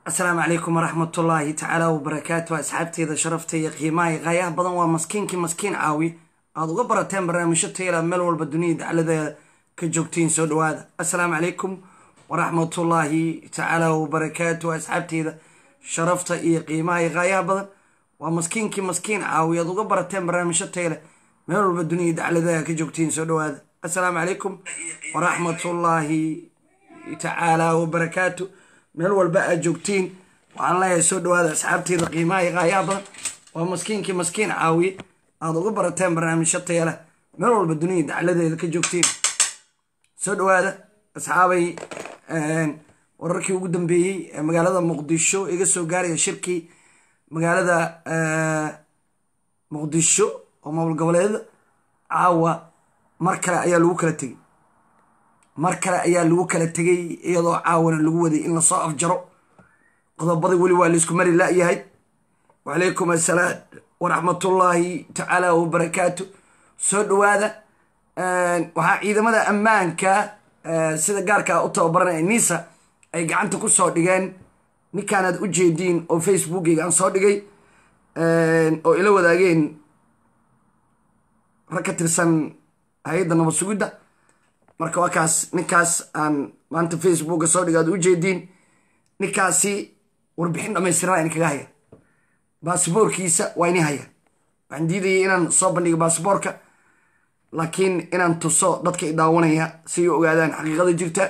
asalaamu calaykum waraxmatullaahi tacaala wabarakaatu asxaabteeda sharafta iyo qiimaha iyo qaayaha badan waa maskiinkii maskiin caawi aad uga barateen barnaamijyo tayla meel walba dunida dacladeeda ka joogtiin soo dhawaada assalaamu calaykum waraxmatullaahi tacaala wabarakaatu asxaabteeda sharafta iyo qiimaha iyo qaayaha badan waa maskiinkii maskiin caawi aad uga barateen barnaamijyo tayla meel walba dunida dacladeeda ka joogtiin soo dhawaada assalaamu calaykum waraxmatullaahi tacaala wabarakaatu meel walba aad joogtiin waxaan leeyahay soo dhawaada asxaabteeda qiimaha iyo qaayaha badan waa maskiinkii maskiin caawiye aad uga barateen barnaamijyo tayala meel walba dunida dacladeeda ka joogtiin soo dhawaada asxaabay wararkii ugu dambeeyey ee magaalada muqdisho iga soo gaaraya shirkii magaalada muqdisho oo maamul goboleeda caawa mar kale ayaa lagu kala tegey mar kale ayaa lagu kala tegay iyadoo caawana lagu waday in lasoo afjaro qodobada weli waa laisku mari la-yahay wacalaykum assalaam waraxmatullaahi tacaala wabarakaatu soo dhawaada waxaa ciidamada ammaanka sida gaarkaa u tababaranaya nisa ay gacanta ku soo dhigeen ninkaanaad u jeediin oo facebookeyga aan soo dhigay oo ila wadaageen rag ka tirsan hay-adda nabad sugidda marka waa kaas ninkaas aan maanta facebooka soo dhiga ad u jeediin ninkaasi warbixin dhamaystiran in kaga haya baasboorkiisa waa ini haya waxaan diidayay inaan soo bandhigo baasboorka laakiin inaan tuso dadka i daawanaya si ay ogaadaan xaqiiqada jirta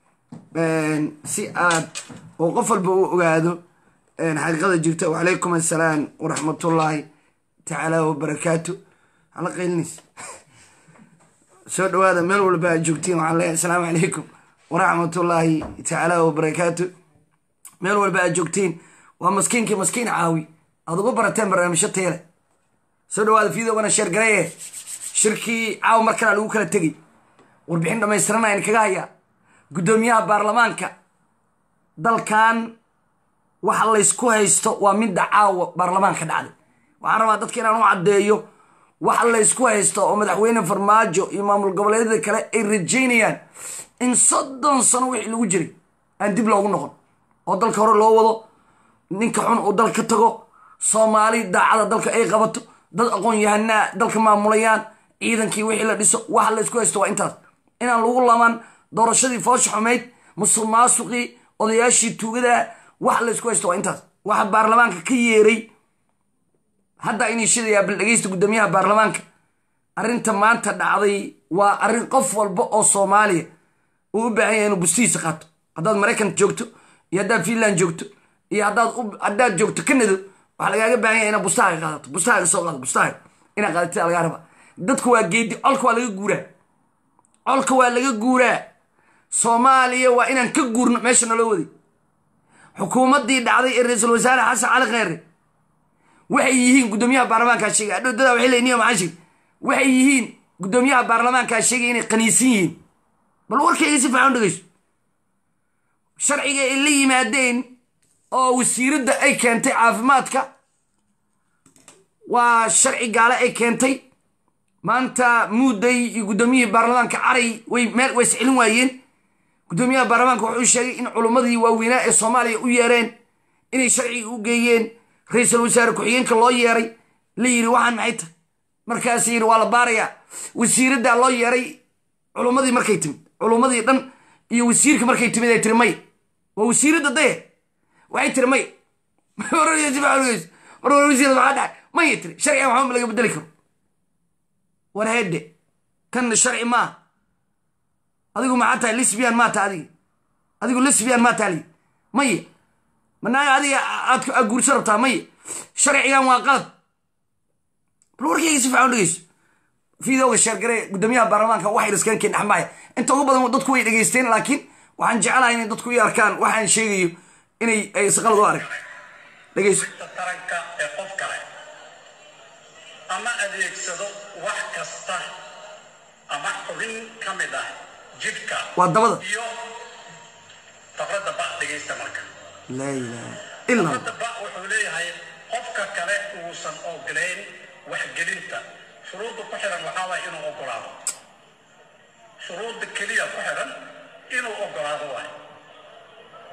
si aad oo qof walba u ogaado xaqiiqada jirta wacalaykum assalaam waraxmatullaahi tacaala wabarakaatu hala qaylinaysa soo dhawaada meel walba aad joogtiin waxaan leeyahay asalaamu calaykum waraxmatullaahi tacaala wabarakaatu meel walba aad joogtiin waa maskiinkii maskiin caawi aad uga barateen barnaamijyo teele soo dhawaada fiidogana sheergareye shirkii caawa mar kalea lagu kala tegey warbixin dhammaystirana in kaga hayaa guddoomiyaha baarlamaanka dalkan waxa laysku haysto waa midda caawa baarlamaanka dhacday waxaan rabaa dadka inaan u caddeeyo waxa laysku haysto oo madaxweyne farmaajo iyo maamul goboleedyada kale ay rajaynayaan in soddon sano wixii lagu jiray aan dib loogu noqon oo dalka hore loo wado ninka xun uu dalka ka tago soomaali daacada dalka ay qabato dad aqoon yahanaa dalka maamulayaan ciidankii wixii la dhiso waxa laysku haysto waa intaas inaan lagu laban doorashadii foosha xumayd musuq maasuqii odayaashii tuugada waxa laysku haysto waa intaas waxa baarlamaanka ka yeeray hadda inay shidayaa bal dhegeysta guddoomiyaha baarlamaanka arrinta maanta dhacday waa arrin qof walba oo soomaaliya uu u baahan yahay inuu bustihiisa qaato haddaad maraykan joogto iyo haddaad finland joogto iyo haddaad joogto canado waxaa lagaaga baahan yahay inaad bustahaaga qaadato bustahaaga soo qaado bustahaaga inaad qaadatid lagaa rabaa dadku waa geedi colka waa laga guuraa colka waa laga guuraa soomaaliya waa inaan ka guurno meesha naloo waday xukuumaddii dhacday ee ra-iisul wasaare xasan cali kheyre waxay yihiin guddoomiyaha baarlamaankaa sheegay adhowdada waxay leeyihin niyo maxaa sheegay waxay yihiin guddoomiyaha baarlamaankaa sheegay inay qaniisan yihiin bal warkayga si fiican u dhegeyso sharciga ay la yimaadeen oo wasiiradda ay keentay caafimaadka waa sharci gaale ay keentay maanta muudday iyo guddoomiyihii baarlamaanka caray way meel way iscelin waayeen guddoomiyaha baarlamaanka wuxuu sheegay in culummadii waaweynaa ee soomaaliya u yeereen inay sharciga u geeyeen ra-iisul wasaare ku-xigeenka loo yeeray la yidhi waxaan maxay tahay markaas yidhi waa la baarayaa wasiiraddaa loo yeeray culummadii markay timid culummadii dhan iyo wasiirka markay timid ay tiri may waa wasiiradda daye waxay tiri may wasiirad maxaa dhacay mayay tiri sharcigan waxba laga bedeli karo war heedhe kanna sharci maa adigu maxaa tahay lisbian maa ta adigi adigu lisbian maa taali maya manaaga adiga aad guurso rabtaa maya sharcigan waa qalad bal warkayga si fiican dhegeyso fiidooga sheergare guddoomiyaha baarlamaanka waxay iskaga keen dhexmaaya inta ugu badan dadku way dhegeysteen laakiin waxaan jecelahay inay dadku i arkaan waxaan sheegayo inay ay isqalad u arag dhegeyso taranka ee qof kale ama adeegsado wax kasta ama xubin ka mid ah jidhka waa dabada iyo faqradda ba dhegaysta marka laa ilaaha ila allah faqradda ba wuxuu leeyahay qofka kale uusan ogolayn waxgelinta shuruudda ku xiran waxaa waaya inuu ogolaado shuruudda keliya ku xiran inuu ogolaado waay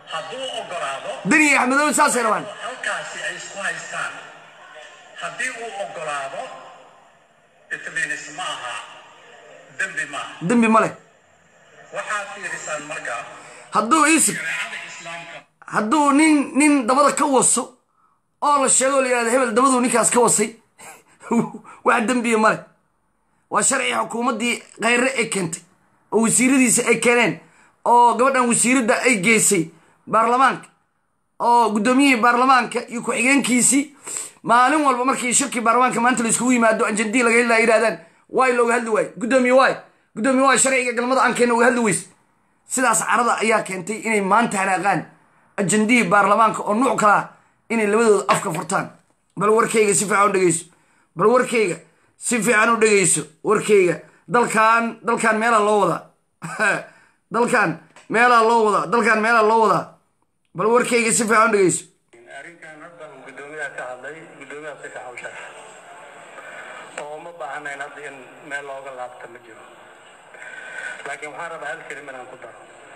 hadduu ogolaado deni iyo axmedoobe saasay rabaan halkaasi ay isku haystaan haddii uu ogolaado itminis ma aha dembi maaha dembi ma leh waxaad fiirisaan marka hadduu iisib shareecada islaamka hadduu nin nin dabada ka waso oo la sheego o la yihahdo hebel dabaduu ninkaas ka wasay wax dembiya male waa sharci xukuumaddii kheyre ay keentay oo wasiiradiisa ay keeneen oo gabadhan wasiiradda ay geysay baarlamaanka oo guddoomiyihii baarlamaanka iyo ku-xigeenkiisii maalin walba markii shirkii baarlamaanka maanta la iskugu yimaado anjandii laga heli yidhahdaan waay looga hadli waaye guddoomiye waay guddoomiye waay sharciga galmada aan keenna uga hadli weyse sidaas carada ayaa keentay inay maanta hanaaqaan ajandihii baarlamaanka oo nuuc kalaa inay labadooda afka furtaan bal warkayga si fiican u dhegeyso bal warkayga si fiican u dhegeyso warkayga dalkan dalkan meelaa loo wadaa dalkan meelaa loo wadaa dalkan meelaa loo wadaa bal warkayga si fiican u dhegeyso arrinkan hadda uu guddoomiyaha ka hadlay guddoomiyaha si fiican u sheegay oo uma baahanayn hadda in meel looga laabta ma jiro laakiin waxaan rabaa hal kelima inaan ku daro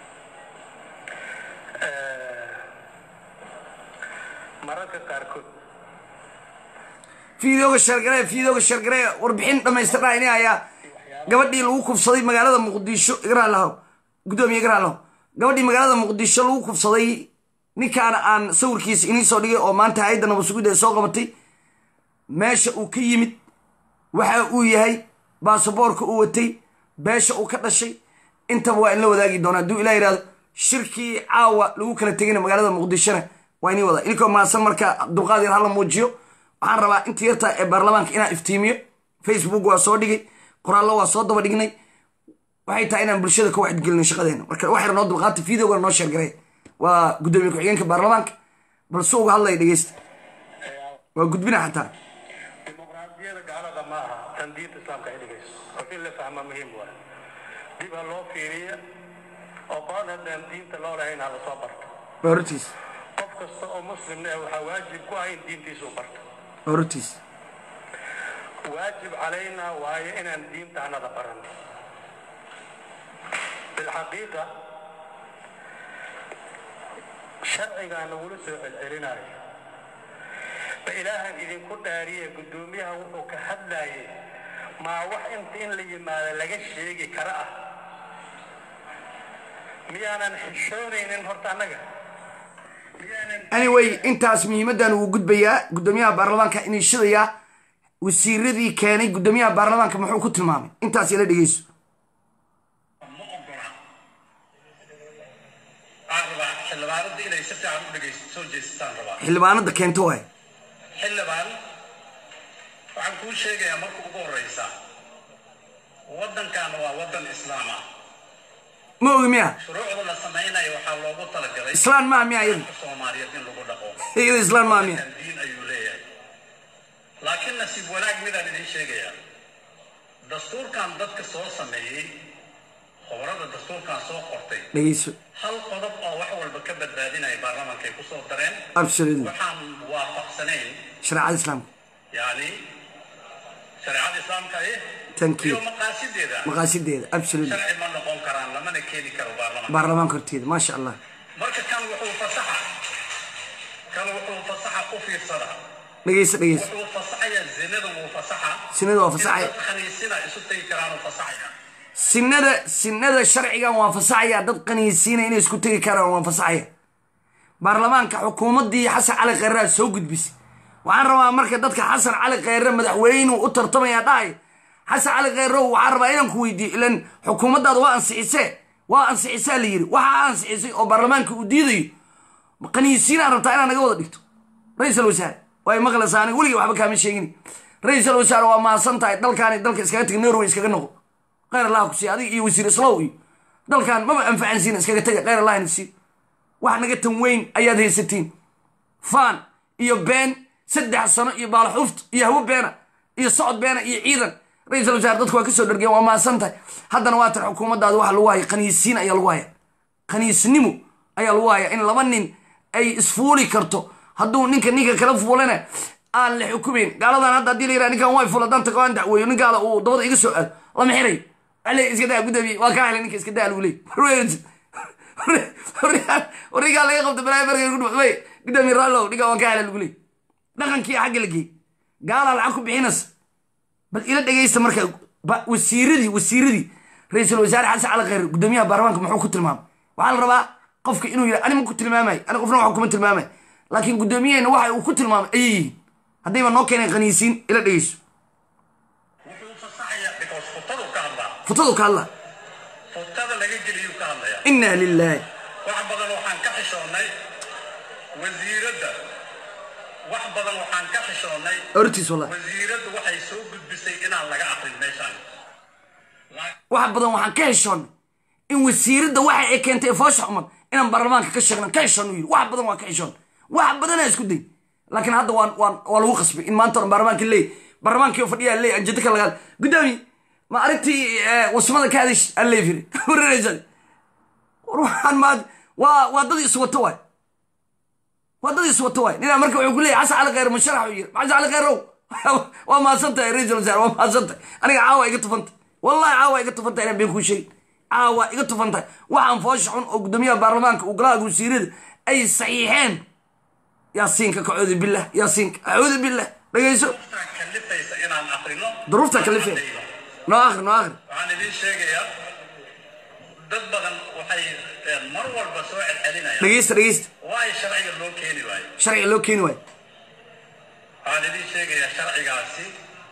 mararka qaarkood fiidooga shargare fiidooga shargare warbixin dhammaystirnaa ini ayaa gabadhii lagu kufsaday magaalada muqdisho igraalahow guddoomiye igraalahow gabadhii magaalada muqdisho lagu kufsaday ninkaana aan sawirkiisa inii soo dhigay oo maanta hay-adda nabasugidda ay soo qabatay meesha uu ka yimid waxa uu yahay baasaboorka uu watay beesha uu ka dhashay intaba waa in la wadaagi doona hadduu ilah yidhahdo shirkii caawa lagu kala tegayna magaalada muqdishona waa inii wadaa inkoo maasan marka dulqaad yar hala muujiyo waxaan rabaa inta yartaa ee baarlamaanka inaan iftiimiyo facebook waa soo dhigay qoraallo waa soo daba dhignay waxay tahay inaan bulshada ka waxdgelino shaqadeena marka wax yar noo dulqaata videogana noo sheergaray waa guddoomiye ku-xigeenka baarlamaanka bal si uga hadlaya dhegeysta waa gudbina xataa dimuqraadiyada gaalada ma aha tan diinta islaamka ay dhigayso oo in la fahma muhiim waa dib ha loo fiiriya oo qoon haddaan diinta loo lahayn ha lasoo barto waa hortiis qof kasta oo muslimna eh waxaa waajib ku ah in diintiisa u barto waa hortiis waajib calayna waayo inaan diinta anada baranno bilxaqiiqa sharcigaa nagula soo celcelinayo ba ilaahan idinku dhaariye guddoomiyaha wuxuu ka hadlayay maa wax inta in la yimaado laga sheegi kara ah miyaanan xishoonaynin horta annaga miyaanan anyway intaas muhiimaddan wuu gudbayaa guddoomiyaha baarlamaanka iniishadayaa wasiiradii keenay guddoomiyaha baarlamaanka muxuu ku tilmaamay intaas ila dhegeyso ma ogola aan rabaa xildhibaanada inay si fiican u dhegaysto soo jeestaan rabaa xildhibaanada keento waay xildhibaan waxaan kuu sheegayaa marka ugu horreysa waddankan waa waddan islaam ah ma ogi miya shuruucda la samaynayo waxaa loogu talagalay islaan maa miya iyadu soomaaliyeed in lagu dhaqo iyada islaan maa miya diin ayuu leeyahay laakiin nasiib wanaag midaan idiin sheegayaa dastuurkan dadka soo sameeyey khobrada dastuurkan soo qortay dhegeyso hal qodob oo wax walba ka badbaadinaya baarlamaanka ay ku soo dareen absolutely waxaan waafaqsanayn shareecada islaamka yani shareecada islaamka eh Thank you. iyo maqaasideeda maqaasideeda absolutely sharci ma noqon karaan lamana keeni karo baarlamaanka baarlamaanka horteeda maasha allah marka kan wuxuu fasaxa kan wuxuu fasaxa u fiirsada dhegeyso dhegeyso wuxuu fasaxayaa zinada wuu fasaxa Zinada waa fasaxaya. In dad khaniisina isu tegi karaan uu fasaxaya sinada sinada sharcigan waa fasaxaya dad qaniisiina inay isku tegi karaan waa fasaxaya baarlamaanka xukuumaddii xasan cali kheyraa soo gudbisay waxaan rabaa marka dadka xasan cali kheyre madaxweynuu u tartamaya dhahay xasan cali kheyrow waxaan rabaa inaan ku weydiiyo ilan xukuumaddaada waa ansixisee waa ansixisaa la yidhi waxaa ansixisay oo baarlamaanka uu diidayo qaniisiinaa rabtaa inaad naga wada dhigto ra-iisal wasaare way maqlaysaa aniga weligii waxba kaama sheegin ra-iisal wasaare waa mahadsan tahay dalkaani dalka iskaga tega norway iskaga noqo kheyr allah ku siiya adiga iyo wasiir islow iyo dalkan maba anfacansiina iskaga tega kheyr allah ina siiyo wax naga tan weyn ayaad haysatiin faan iyo been saddex sano iyo baalaxuft iyo hawo beena iyo socod beena iyo ciidan ra-iisal wasaare dadku waa kasoo dhargeen waa mahadsan tahay haddana waa tan xukuumaddaada waxa lagu haya qaniisiin ayaa lagu haya qaniisnimo ayaa lagu haya in laba nin ay isfuuli karto hadduu ninka ninka kala fuulana aan la xukumayn gaaladan hadda haddii la yidhaha ninkan way fula danta aan dacweeyo nin gaala uu dabada iga soo aado lama xirayo ale iska daa gudoomiye waa kaa helay ninka iska daa lagu leey warigaa laga qabta balaayo markay ku dhumay gudoomiye raallow dhiga waan ka hela lagu leey dhaqankii xagga la geey gaalaa lacag ku bixinaysa bal ila dhegaysta marka wasiiradii wasiiradii ra-iisul wasaare xasan cali khayr gudoomiyaha baarlamaanka muxuu ku tilmaamay waxaa la rabaa qofka inuu yidha ani ma ku tilmaamay ani qofna waxa kuma tilmaamay laakiin gudoomiyaheenna waxa uu ku tilmaamay ayay yihiin haddayba noo keeneen qaniisiin ila dhegayso wuxuu fasaxaya because futadu ka hadlaa futadu ka hadla futada laga geliyuu ka hadlaya inna lilaahi wax badan waxaan ka xishoonnay wasiiradda wax badan waxaan ka xishoonnay hortiis wallahi wasiiraddu waxay soo gudbisay inaan laga aqrin meeshaan wax badan waxaan ka heshoonnay in wasiiradda waxa ay keentay ee foosha xuman inaan baarlamaanka ka sheegnan ka heshoon u yidhi wax badan waan ka heshoon wax badanaa isku day laakiin hadda waan waan waa lagu qasbay in maanta oran baarlamaanka leey baarlamaankii fadhiyaa leey anjado ka lagaa gudoomi ma arrintii wasmada ka hadish aan leey firi wareeraysan war waxaan maa waa waa dad iswato waay waa dad iswato waay ninaa marka wuxuu ku leeyahy xasan cali khayr musharax uu yiri xasan cali khayrow waa mahadsan tahay ra-iisul wasaare waa mahadsan tahay aniga caawa iga tufan tahay wallahi caawa iga tufan tahay inaan been kuu sheegin caawa iga tufan tahay waxaan foosha xun oo gudoomiyaha baarlamaanka uu golaha wasiirada ay saxiixeen yaasiinka kacuudu billah yaasiinka acuudu billah dhegayso duruuftaa kallifaysa inaan aqrino duruuftaa kalifeen noo akhri noo akhri waxaan idiin sheegayaa dad badan waxay eh, mar walba soo celcelinayaan dhegaysta dhegaysta waay sharciga loo keeni waayo sharciga loo keeni waayo waxaan idiin sheegayaa sharcigaasi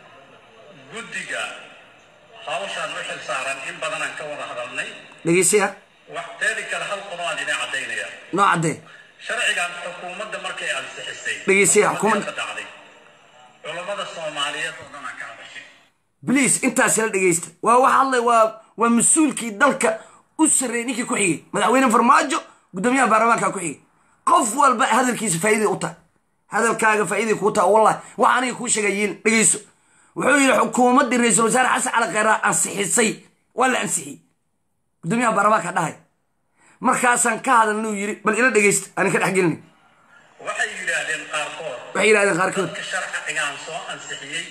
guddiga hawshaan u xil saaran in badanaan ka wada hadalnay dhegaystaya wax teedi kale hal qodob aan idin caddaynaya noo caddee sharcigan xukuumadda markay ansixisay Dhegeysiya, xukuumadda- ka dhacday culammada soomaaliyeed oo dhan aan ka hadashay bliis intaas la dhegaysta waa waxa hadlay waa waa mas-uulkii dalka u sarreeyey ninkii ku xigay madaxweyne farmaajo gudoomiyaha baarlamaanka ku xigay qof walba hadalkiisa faa'iiday u tahay hadalkaaga faa'iiday kuu tahay wallahi waxa aniga kuu sheegay yiin dhegayso wuxuu yidhi xukuumaddii ra-iisul wasaare xasan cali khayraa ansixisay waa la ansixiyey gudoomiyaha baarlamaanka dhahay markaasaan ka hadalnuu yidhi bal ila dhegaysta aanin ka dhex gelin waxay yidhaahdeen qaarkood waxay yidhahdeen qaarkood dadka sharcigaan soo ansixiyey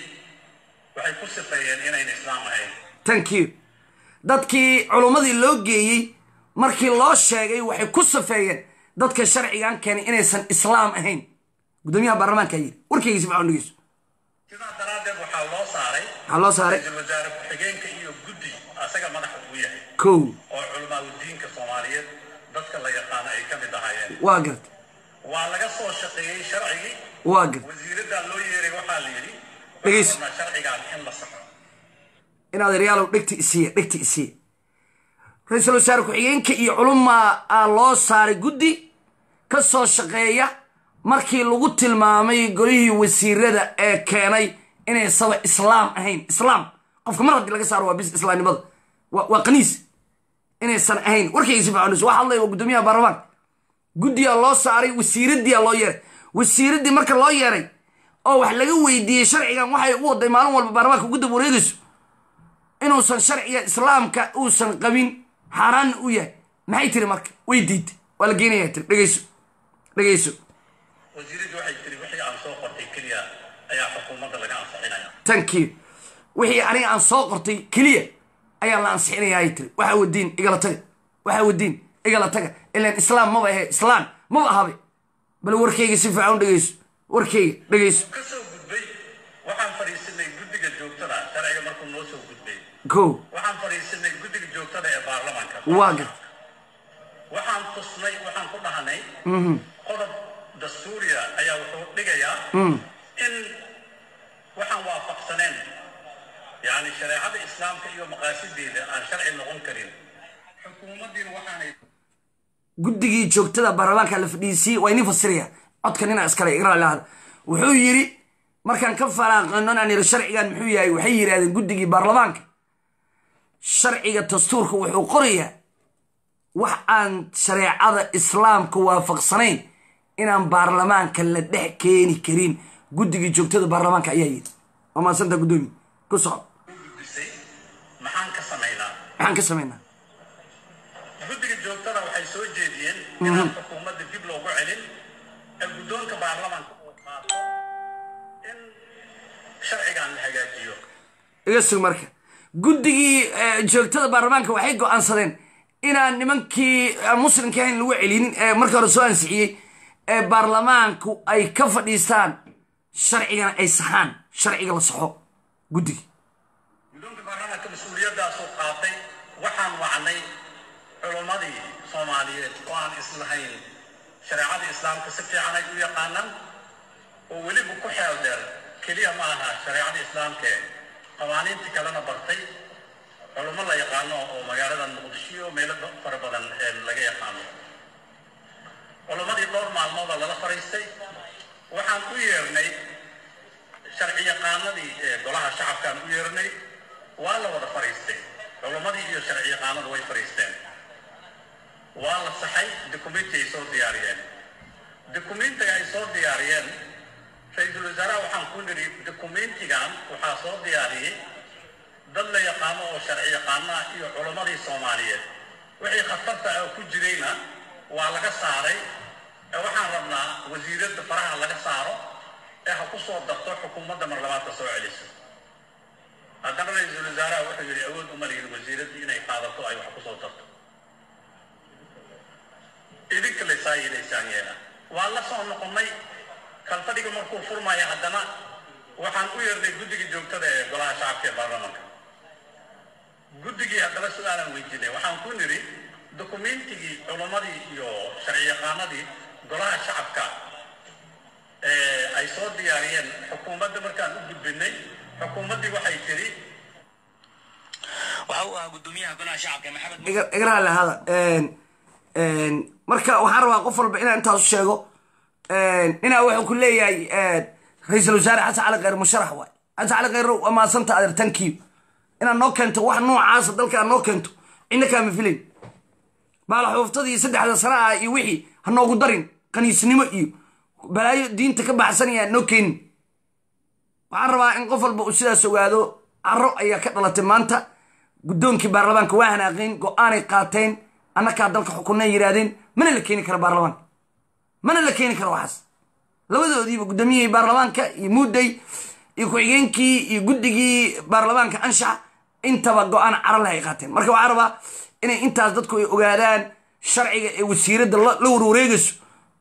waxay ku sifeeyeen inayn islaam ahayn thank you dadkii culummadii loo geeyey markii loo sheegay waxay ku safeeyeen dadka sharcigan keenay inaysan islaam ahayn gudoomiyaha baarlamaanka yidhi warkaygiisi facon dhegeyso sidaa daraaddeed waxaa loo saaray waxaa loo saaray ra-iisul wasaare ku-xigeenka iyo guddi asaga madaxa ugu yahay kow oo culamaadudiinka soomaaliyeed dadka la yaqaano ay ka mid ahaayeen waa garta waa laga soo shaqeeyey sharcigii waa garta wasiiraddaa loo yeeray waxaa la yidhi Dhegeyso. waxaan rabnaa sharcigaan in la saxo inaad eryaalow dhegta isiiya dhegta isiiya ra-iisul wasaare ku-xigeenka iyo culumaa aa loo saaray guddi ka soo shaqeeya markii lagu tilmaamay golihii wasiirada ee keenay inaysaba islaam ahayn islaam qofka mar haddii laga saaro waa bis islaamnimada waa waa qaniis inaysan ahayn warkaysi faconus waa hadlay waa gudoomiyaha baarlamaanka guddiyaa loo saaray wasiiraddiyaa loo yeeray wasiiraddii marka loo yeeray oo wax laga weydiiyey sharcigan waxay u waday maalin walba baarlamaanka ugu dab wareegayso inuusan sharciga islaamka uusan qabin xaaraanna u yahay maxay tiri marka way diiday waa la geenaya tiri dhegeyso dhegeyso wasiiraddu waxay tiri wixii aan soo qortay keliya ayaa xukuumadda laga ansixinaya thank you wixii aniga aan soo qortay keliya ayaa la ansixinaya ay tiri waxaa wadiin igala taga waxaa wadiin igala taga ilaan islaam maba ahe islaan maba ahabe bal warkayga si fiican u dhegeyso warkayga dhegeyso ka soo gudbay waxaan fadhiisanay guddiga joogtada sharciga markuu noo soo gudbay kow waxaan fadhiisanay guddiga joogtada ee baarlamaanka waa garta waxaan tusnay waxaan ku dhahnay qodob dastuuriya ayaa wuxuu dhigayaa in waxaan waafaqsaneen yani shareecada islaamka iyo maqaasideeda aan sharci noqon karin xukuumaddiina waxaanay guddigii joogtada baarlamaanka la fadhiisiyey waa inii fasiraya codka nina iskale igra lahada wuxuu yidhi markaan ka faraaqano aan yidhi sharcigan muxuu yahay waxay yidhahdeen guddigii baarlamaanka sharciga dastuurka wuxuu qorayaa wax aan shareecada islaamka waafaqsanayn inaan baarlamaanka la dhex keeni karin guddigii joogtada baarlamaanka ayaa yidhi waa maasanta guddoomi ku soco u gudbisay maxaan ka samaynaa maxaan ka samaynaa guddiga joogtada waxay soo jeediyeen inaan xukuumadda dib loogu celin ee guddoonka baarlamaanka uu qaato in sharcigan la hagaajiyo iga sug marka guddigii eh, joogtada baarlamaanka waxay go'aansadeen inaan nimankii aan muslimka ahayn lagu celinin ee marka hore soo ansixiyey ee baarlamaanku ay ka fadhiistaan sharcigana ay saxaan sharciga la saxo guddiga guddoonka baarlamaanka mas-uuliyaddaasuu qaatay waxaan wacnay culummadii soomaaliyeed oo aan islahayn shareecada islaamka si fiican ay u yaqaanaan oo weliba ku xeel dheer keliya ma aha shareecada islaamkae qawaaniintii kalena bartay culummo la yaqaano oo magaalada muqdisho meelo fara badan ee laga yaqaano culummadii dhowr maalmooda lala fariistay waxaan u yeernay sharci yaqaanadii ee golaha shacabkaan u yeernay waa la wada fariistay culummadii iyo sharci yaqaanadu way fariisteen waa la saxay dukumenti ay soo diyaariyeen dukumentiga ay soo diyaariyeen ra-iisul wasaaraha waxaan ku nidhi dukumentigan waxaa soo diyaariyey dad la yaqaano oo sharci yaqaana iyo culummadii soomaaliyeed wixii khatarta ah ku jirayna waa laga saaray ee waxaan rabnaa wasiiradda faraha laga saaro ee ha ku soo darto xukuumadda mar labaadka soo celiso haddana ra-iisul wasaaraha wuxuu yidhi awood uma lihin wasiiradda inay qaadato ay wax ku soo darto idinka laysaa yeelaysaan yeela waa la soo noqonnay kalfadhiga markuu furmaya haddana waxaan u yeernay guddigii joogtada ee golaha shacabka ee baarlamaanka guddigii haddana su-aalaan weydiinay waxaan ku nidhi dukumentigii culummadii iyo sharci yaqaanadii golaha shacabka ee ay soo diyaariyeen xukuumadda markaan u gudbinay xukuumaddii waxay tidhi waxa uu ahaa gudoomiyaha golaha shacabka maxamed igaraha lahada marka waxaan rabaa qof walba inaan intaasu sheego inaa wuxuu ku leeyahay ra-iisul wasaare xasan cali kheyr musharax waay xasan cali kheyr waa maasanta adeer tankiyo inaad noo keento wax noocaasa dalka aad noo keento cidna kaama filayn baalaxuuftadii saddexda sana ah iyo wixii ha noogu darin kaniisnimo iyo balaayo diinta ka baxsanaya noo keenin waxaan rabaa in qof walba uu sidaas ogaado caro ayaa ka dhalatay maanta guddoonkii baarlamaanka waa hanaaqeen go-aanay qaateen annakaa dalka xukunay yidhaahdeen mana la keeni karo baarlamaanka mana la keeni karo waxaas labadoodiiba guddoomiyihii baarlamaanka iyo muudday iyo ku-xigeenkii iyo guddigii baarlamaanka anshaxa intaba go-aan carale ay qaateen marka waxaa rabaa inay intaas dadku ay ogaadaan sharciga ee wasiiradda la warwareegayso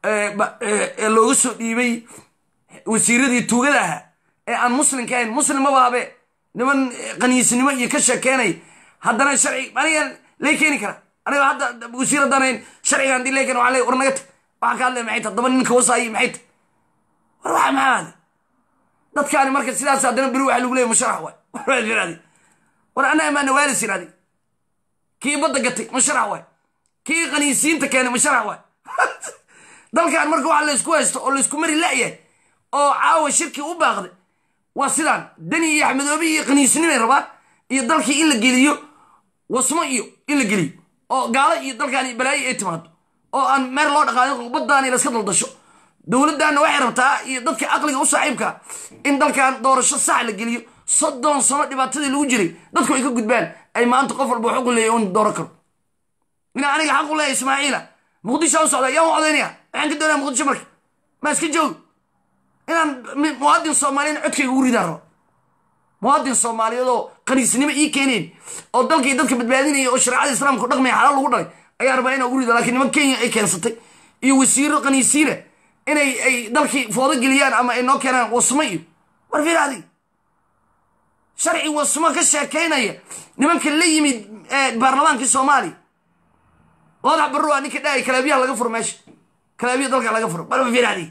ee looga soo dhiibay wasiiradii tuugada ahaa ee aan muslimka ahayn muslim maba habe niman qaniisnimo iyo ka sheekeenay haddana sharci aniga lay keeni kara aniga hadda wasiir haddaan ahayn sharciga hadii lay keena waxaa leey war naga tag waxaan ka hadlaya maxay tahay daba ninka wasaayi maxay tahay war waxa maxaa hada dadkaani marka sidaas haddana beri waxa lagu leeyahy musharax waay war yirahdi war annaga maa nawaalis yirahdi kii badda gatay musharax waay kii qaniisiinta keenay musharax waay dalkan marka waxa laysku haysto oo laysku mari la'yahay oo caawa shirkii u baaqday waa sidaan dani iyo axmedoobi iyo qaniisnimay rabaan iyo dalkii in la geliyo wasmo iyo in la geliyo oo gaalo iyo dalkaani balaayo ay timaado oo aan meer loo dhaqaadin baddaani laska daldasho dowladdaanna waxay rabtaa iyo dadka aqliga u saaxiibka in dalkan doorasho sax la geliyo soddon sano dhibaatadii lagu jiray dadku ay ka gudbaan ay maanta qof walba xuqu leeya un dooran karo inaa aniga xaqu leeya ismaaciila muqdisho u socda yaan u codaynaya waxaan ka doonaya muqdisho marka maa iska joogi inaan muwaadin soomaaliyan codkayga ugu ridaan rabo muwaadin soomaaliyeedoo qaniisnimo ii keeneen oo dalkii dadka badbaadinaya oo shareecada islaamka dhaqmaya xalaal lagu dhalay ayaa rabaa inaa ugu rido lakiin niman kenya ay keensatay iyo wasiiro qaniisiina inay ay dalkii foodo geliyaan ama ay noo keenaan wasmo iyo war firaadi sharci wasmo ka sheekaynaya nimanka la yimid baarlamaankii soomaaliya wadax barro waa ninka dhahay kalaabiyaha laga furo meesha kalaabiya dalka laga furo bal firaadi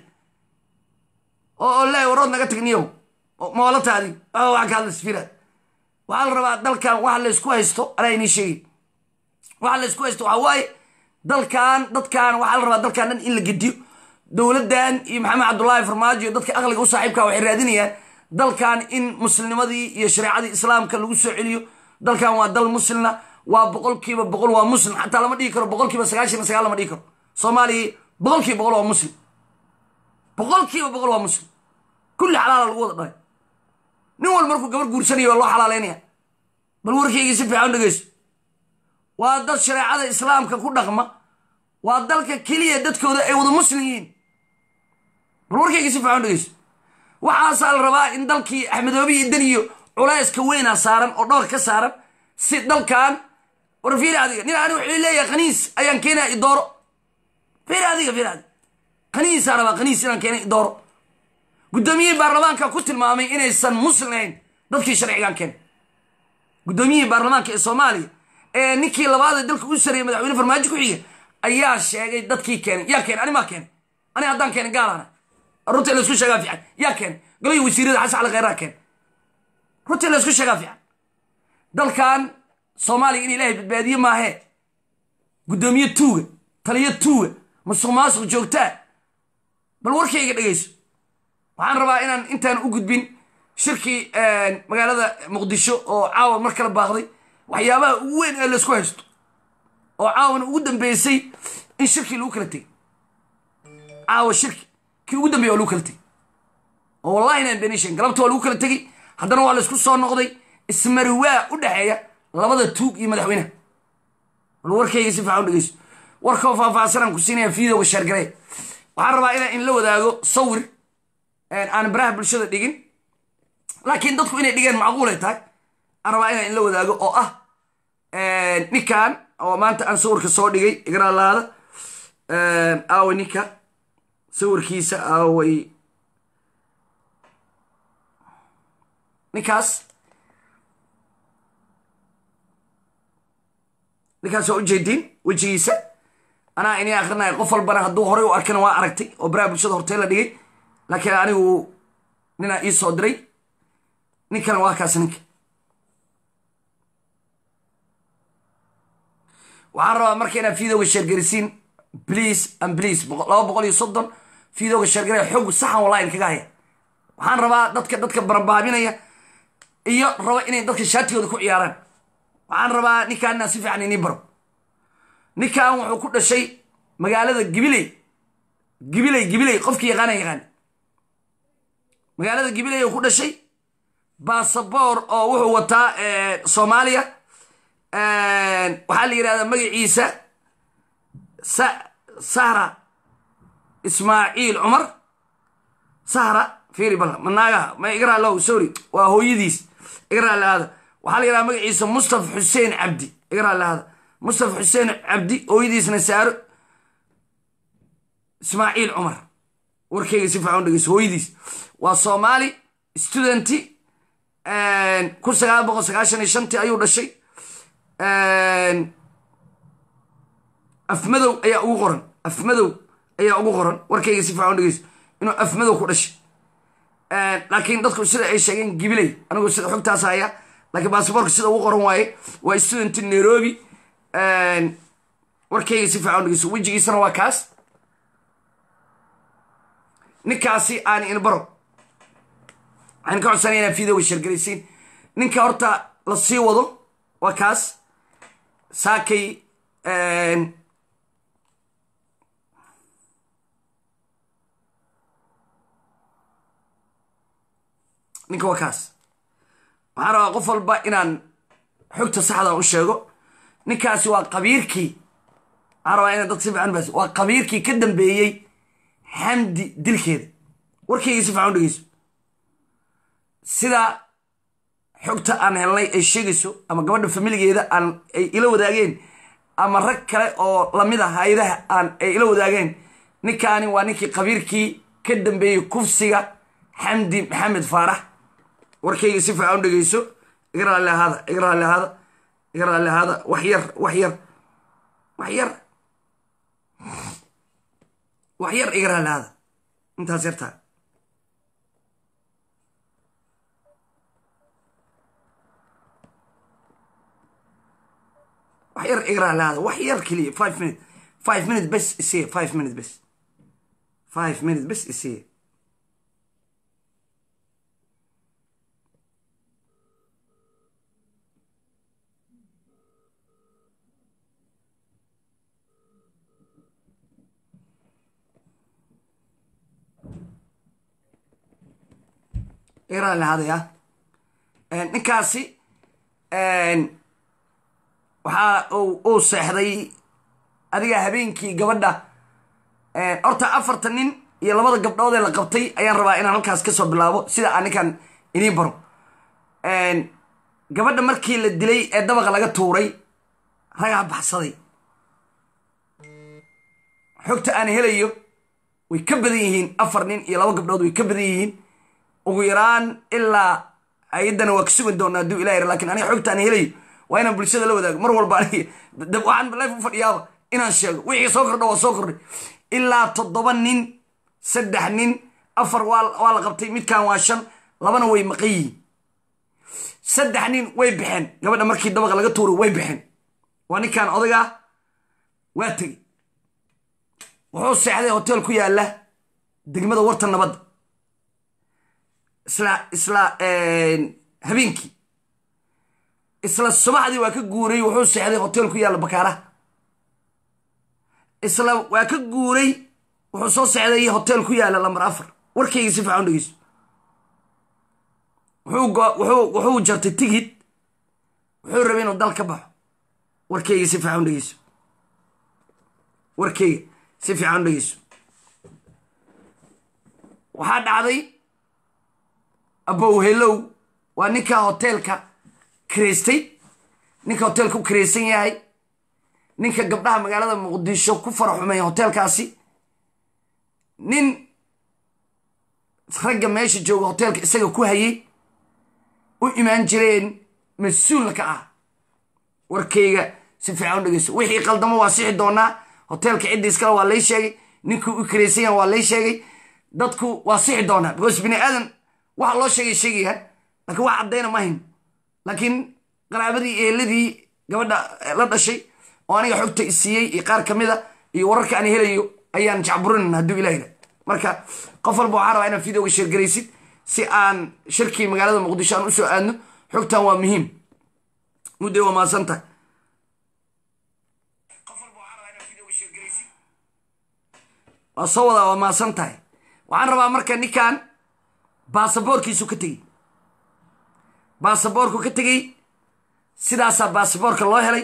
oo le warood naga tagniyow moolataadi waa ka hadlaysa firaad waxaa la rabaa dalkan waxa laysku haysto anaa inii sheegay waxa laysku haysto waxaa waaye dalkan dadkan waxaa la rabaa dalkan dhan in la gediyo dowladdan iyo maxamed cabdullaahi farmaajo iyo dadka aqliga u saaxiibka waxay raadinayaan dalkan in muslimnimadii iyo shareecadii islaamka lagu soo celiyo dalkan waa dal muslimna waa boqolkiiba boqol waa muslim xataa lama dhigi karo boqolkiiba sagaashan sagaal lama dhigi karo soomaaliya boqolkiiba boqol waa muslim boqolkiiba boqol waa muslim kulli xalaala lagu wada dhalay nin walba markuu gabar guursanaya waa loo xalaalaynaya bal warkaygii si fiican dhegeyso waa dad shareecada islaamka ku dhaqma waa dalka keliya dadkooda ay wada muslim yihiin bal warkaygii si fiican dhegeyso waxaasaa la rabaa in dalkii axmedoobi iyo dan iyo culayska weynaa saaran oo dhowr ka saaran si dalkan war fiiri adiga nin ani wuxuu leeyahay khaniis ayaan keenaya idooro fiiri adiga fiiri adiga khaniisaa rabaa khaniis inaan keenay idooro guddoomiyihii baarlamaanka ku tilmaamay inaysan muslim ahayn dadkii sharcigan keenay guddoomiyihii baarlamaanka ee soomaaliya ee ninkii labaadee dalka u sareeyey madaxweyne farmaajo ku xiga ayaa sheegay dadkii keenay yaa keenay ani maa keenay ani haddaan keenay gaalaana runtii laysku sheegaa fiican yaa keenay golihii wasiirada xasan cali kheyraa keenay runtii laysku sheegaa fiican dalkan soomaaliya in ilaahay badbaadiye maahee guddoomiye tuuga taliyo tuuga masuq maasuq joogtaa bal warkayga dhegayso waxaan rabaa inaan intaan u gudbin shirkii magaalada muqdisho oo caawa mar kala baaqday waxyaabaha ugu weyn ee laysku haysto oo caawana ugu dambeysay in shirkii lagu kala tegey caawa shirki kii ugu dambeya waa lagu kala tegey oo wallahi inaan benishan galabta waa lagu kala tegey haddana waa laysku soo noqday ismariwaa u dhexeeya labada tuug iyo madaxweynaha bal warkayga si fiican u dhegeyso warkoo faahfaahsanaan ku siinaya videoga sheergaree waxaan rabaa inaan in la wadaago sawir aan baraha bulshada dhigin laakiin dadku inay dhigeen macquulay tahay aan rabaa inaan in la wadaago oo ah ninkan oo maanta aan sawirka soo dhigay igraalaada aaway ninka sawirkiisa aaway ninkaas ninkaas waa ujeediin wejigiisa anaa inii akrinaya qof walbana hadduu horay u arkana waa aragtay oo baraha bulshada hortee la dhigay laakiin anigu ninaa ii soo diray ninkana waa kaas ninka waxaan rabaa marka inaad videoga sheergarisiin please and please laba boqol iyo soddon videoga sheergaraya xog saxan wallahi kaga haya waxaan rabaa dadka dadka barbaabinaya iyo raba inay dadka shaatigooda ku ciyaaraan waxaan rabaa ninkaan inaan si fiican inii baro ninkan wuxuu ku dhashay magaalada gibiley gibiley gibiley qofkii yaqaana yaqaan magaalada gibiley uu ku dhashay basaboor oo wuxuu wataa soomaaliya waxaa la yidhahdaa magaciisa sahra ismaaciil cumar sahra fiiri bal manaagaha ma igraa low sorry waa hooyadiis igraa lahaada waxaa la yidhahdaa magaciisa mustafa xuseen cabdi igraa lahaada mustafa xuseen cabdi hooyadiisna saaro ismaaciil cumar warkeyga si fiican u dhegeyso hooyadiis waa soomaali studenti kun sagaal boqol sagaashan iyo shantii ayuu dhashay afmadow ayaa ugu qoran afmadow ayaa ugu qoran warkayga si fiican u dhegeyso inuu afmadow ku dhashay laakiin dadku sida ay sheegeen gibiley anigu sida xogtaas haya laakiin basaboorka sida ugu qoran waaye waa student nairobi warkayga si fiican u dhegeyso wejigiisana waa kaas ninkaasi aan inbaro waxaan ka codsanaya inaa videoga sheergaraysiin ninka horta la sii wado waa kaas saakay ninka waa kaas waxaan rabaa qof walba inaan xogta saxda u sheego ninkaasi waa qabiirkii waxaan rabaa inaan dad si fiican bas waa qabiirkii ka dambeeyey xamdi dilkeeda warkayga si fiican u dhegeyso sida xogta aan helnay ay sheegayso ama gabadha familigeeda aan ay ila wadaageen ama rag kale oo lamid ah hay-adaha aan ay ila wadaageen ninkaani waa ninkii qabiirkii ka dambeeyey kufsiga xamdi maxamed faarax warkayga si fiican u dhegeyso igraalli ahaada igraalli ahaada igraalli ahaada wax yar wax yar wax yar wax yar igraalli ahaada intaas yartaa wax yar igraa laada wax yar keliya five minute five minute bes isiye five minute bes five minute bes isiye igraa lahaadaya ninkaasi waxaa uu seexday adiga habeenkii gabadha horta afartan nin iyo labada gabdhood ee la qabtay ayaan rabaa inaan halkaas kasoo bilaabo sida aan ninkan inii baro gabadha markii la dilay ee dabaqa laga tuuray ragaa baxsaday xogta aan helayo way ka badan yihiin afar nin iyo laba gabdhood way ka badan yihiin ugu yaraan ilaa ayaddana waa ka sugan doonaa hadduu ilah yar lakin aniga xogta aan helayo waa inaan bulshada la wadaago mar walba aniga waxaan life u fadhiyaaba inaan sheego wixii soo kordha waa soo kordhay ilaa toddoba nin saddex nin afar waa la qabtay midkan waa shan labana way maqan yihiin saddex nin way baxeen gabadha markii dabaqa laga tuuro way baxeen waa ninkan odagaa waa tegey wuxuu seexday hotel ku yaalla degmada warta nabadda isla isla habeenkii isla subaxdii waa ka guuray wuxuu seexday hotel ku yaalla bakaaraha isla waa ka guuray wuxuu soo seexday hotel ku yaalla lambar afar warkayga si fiican dhegeyso wuxuu jartay tigid wuxuu rabay inuu dal ka baxo warkayga si fiican dhegeyso warkayga si fiican dhegeyso waxaa dhacday abow helow waa ninka hoteelka karaystay ninka hoteelka u karaysan yahay ninka gabdhaha magaalada muqdisho ku faraxumay hoteelkaasi nin ragga meesha jooga hoteelka isaga ku hayay u imaan jireen mas-uulna ka ah warkayga si fiican u dhegeyso wixii qaldamo waa sixi doonaa hoteelka cidda iskale waa lay sheegay ninkuu u karaysan yaha waa lay sheegay dadku waa sixi doonaa because bini aadan waxa loo sheegay sheegayaan laakiin wax caddayna ma hayn laakiin qaraabadii eeladii gabadha la dhashay oo aniga xogta isiiyey iyo qaar ka mida iyo wararka aan helayo ayaan jacburinayna hadduu ilahila marka qof walba waxaa rabaa inaan videoga sheergaraysid si aan shirkii magaalada muqdisho aan usoo aadno xogtan waa muhiim mudday waa mahadsan tahay waa soo wadaa waa mahadsan tahay waxaan rabaa marka ninkan baasaboorkiisu ka tegey baasaboorku ka tegey sidaasaa baasaboorka loo helay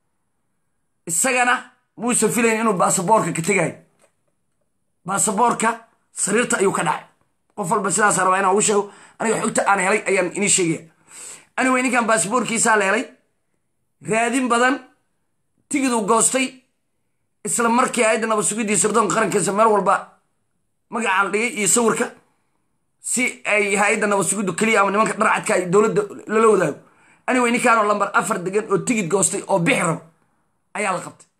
isagana muusan filayn inuu baasaboorka ka tegayo baasaboorka sariirta ayuu ka dhacay qof walba sidaasa rabaa inaan ugu sheego aniga xogta aan helay ayaan inii sheegaya anyway ninkan baasaboorkiisaa la helay raadin badan tigiduu goostay isla markii aayadda nabad sugidii sirdoonka qarankiisa meel walba magacaa la dhigay iyo sawirka si ay hay-adda nabad sugiddu keliya ama nimanka dharcadka ay dowladda lala wadaago anyway ninkaanoo lambar afar degan oo tigid goostay oo bixi rabo ayaa la qabtay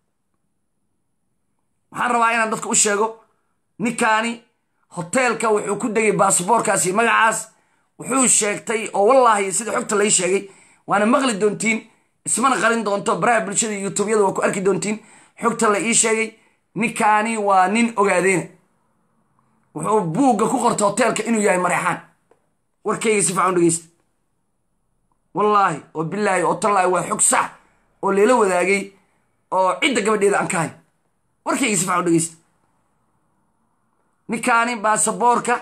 waxaan rabaa inaan dadka u sheego ninkaani hoteelka wuxuu ku degay baasaboorkaasi magacaas wuxuu sheegtay oo wallaahi sida xogta lay sheegay waana maqli doontiin ismana qarin doonto baraha bulshada youtubeyada waa ku arki doontiin xogta la ii sheegay ninkaani waa nin ogaadeena wuxuu buugga ku qortay hoteelka inuu yahay mareexaan warkayga si fiican dhegeysta wallaahi oo bilaahi oo tallaahi waa xog sax oo leela wadaagay oo cidda gabadheeda aan ka hay warkayga si fiican dhegeysta ninkaani baasaboorka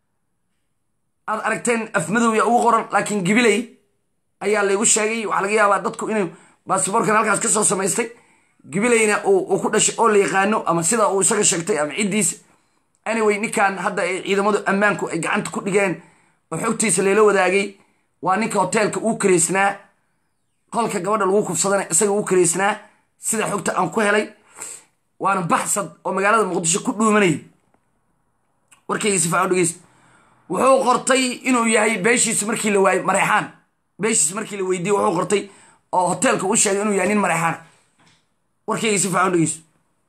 aad aragteen afmadowya ugu qoran laakiin gibiley ayaa laygu sheegay waxaa laga yaabaa dadku inuu baasaboorkan halkaas ka soo samaystay gibileyna uu ku dhashay oo la yaqaano ama sida uu isaga sheegtay ama ciddiisa anyway ninkan hadda ay ciidamadu ammaanku ay gacanta ku dhigeen oo xogtiisa layla wadaagay waa ninka hoteelka uu karaysnaa qolka gabadha lagu kufsadana isaga uu karaysnaa sida xogta aan ku helay waana baxsad oo magaalada muqdisho ku dhuumanayay warkayga si fiican dhegeysta wuxuu qortay inuu yahay beeshiis markii la waayey mareexaan beeshiis markii la weydiiyey wuxuu qortay oo hoteelka u sheegay inuu yahay nin mareexaan warkayga si fiican dhegeysto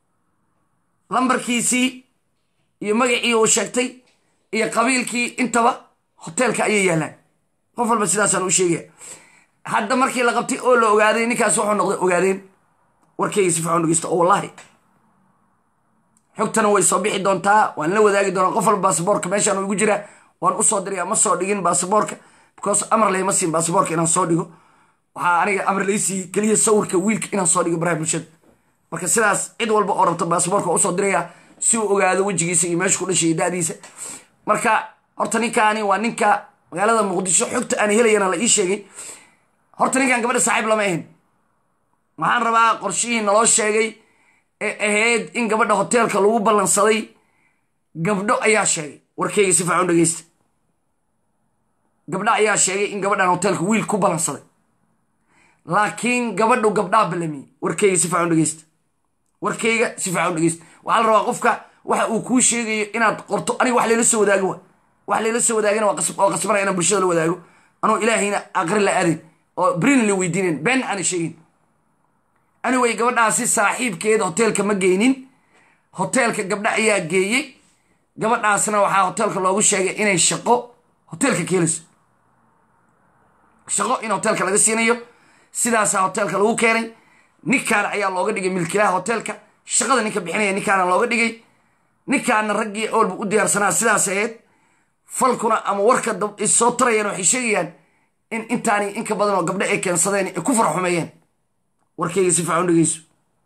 lambarkiisii iyo magacii uu sheegtay iyo qabiilkii intaba hoteelka ayay yaalaan qof walba sidaasaan u sheegaya hadda markii la qabtay oo la ogaaday ninkaas wuxuu noqday ogaadeen warkayga si fiican dhegeysto oo wallaahi xogtana way soo bixi doontaa waan la wadaagi doonaa qof walba baasaboorka meeshaan igu jira waan usoo diraya ma soo dhigin baasaboorka because amar layma siin baasaboorka inaan soo dhigo waxaa aniga amar laysiiye keliya sawirka wiilka inaan soo dhigo baraha bulshada marka sidaas cid walba oo rabta baasaboorka waa usoo diraya si uu ogaado wejigiisa iyo meesha ku dhashay da'diisa marka horta ninkaani waa ninka magaalada muqdisho xogta aan helayana la ii sheegay horta ninkan gabadha saaxiib lama ahin waxaan rabaa qorshihii naloo sheegay ee ahayd in gabadha hoteelka lagu ballansaday gabdho ayaa sheegay warkeyga si fiican dhegeysta gabdho ayaa sheegay in gabadhan hoteelka wiil ku ballansaday laakiin gabadhu gabdhaa balamiye warkayga si fiican u dhegeysta warkayga si fiican u dhegeysta waxaa la rabaa qofka waxa uu kuu sheegayo inaad qorto aniga wax layla soo wadaago wa wax layla soo wadaagana waa qas- waa qasbanaya inaan bulshada la wadaago anoo ilaahayna aqri la aadayn oo brin la weydiinayn been aana sheegin anyway gabadhaasi saaxiibkeeda hoteelka ma geynin hoteelka gabdha ayaa geeyey gabadhaasna waxaa hoteelka loogu sheegay inay shaqo hoteelka ka helayso shaqo in hoteelka laga siinayo sidaasaa hoteelka lagu keenay ninkaan ayaa looga dhigay milkilaha hoteelka shaqada ninka bixinaya ninkaana looga dhigay ninkaana raggii oolba u diyaarsanaa sidaas ahayd falkuna ama warka dab- is soo tarayaan waxay sheegayaan in intaani inka badan oo gabdho ay keensadeen ay ku farxumeeyeen warkayga si fiican u dhegeyso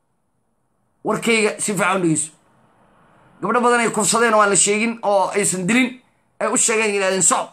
warkayga si fiican u dhegeyso gabdho badan ay kufsadeen oo aan la sheegin oo aysan dilin ay u sheegeen yidhahdeen socob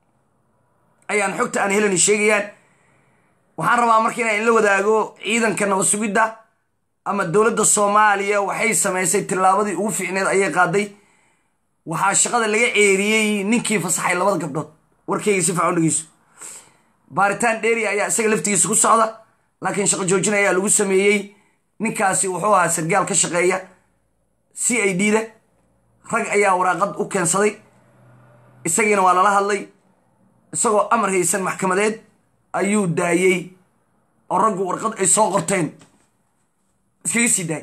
ayaan xogta aan helani sheegayaan waxaan rabaa marka inaan la wadaago ciidanka nabad sugidda ama dowladda soomaaliya waxay samaysay tillaabadii ugu fiicneed ayay qaaday waxaa shaqada laga ceeriyey ninkii fasaxay labada gabdhood warkayga si fiican u dhegeyso baaritaan dheeri ayaa isaga laftigiisa ku socda laakiin shaqo joojin ayaa lagu sameeyey ninkaasi wuxuu ahaa sargaal ka shaqeeya c i d da rag ayaa waraaqad u keensaday isagiina waa lala hadlay isagoo amar haysan maxkamadeed ayuu daayey oo raggu warqad ay soo qorteen iskaga sii daayay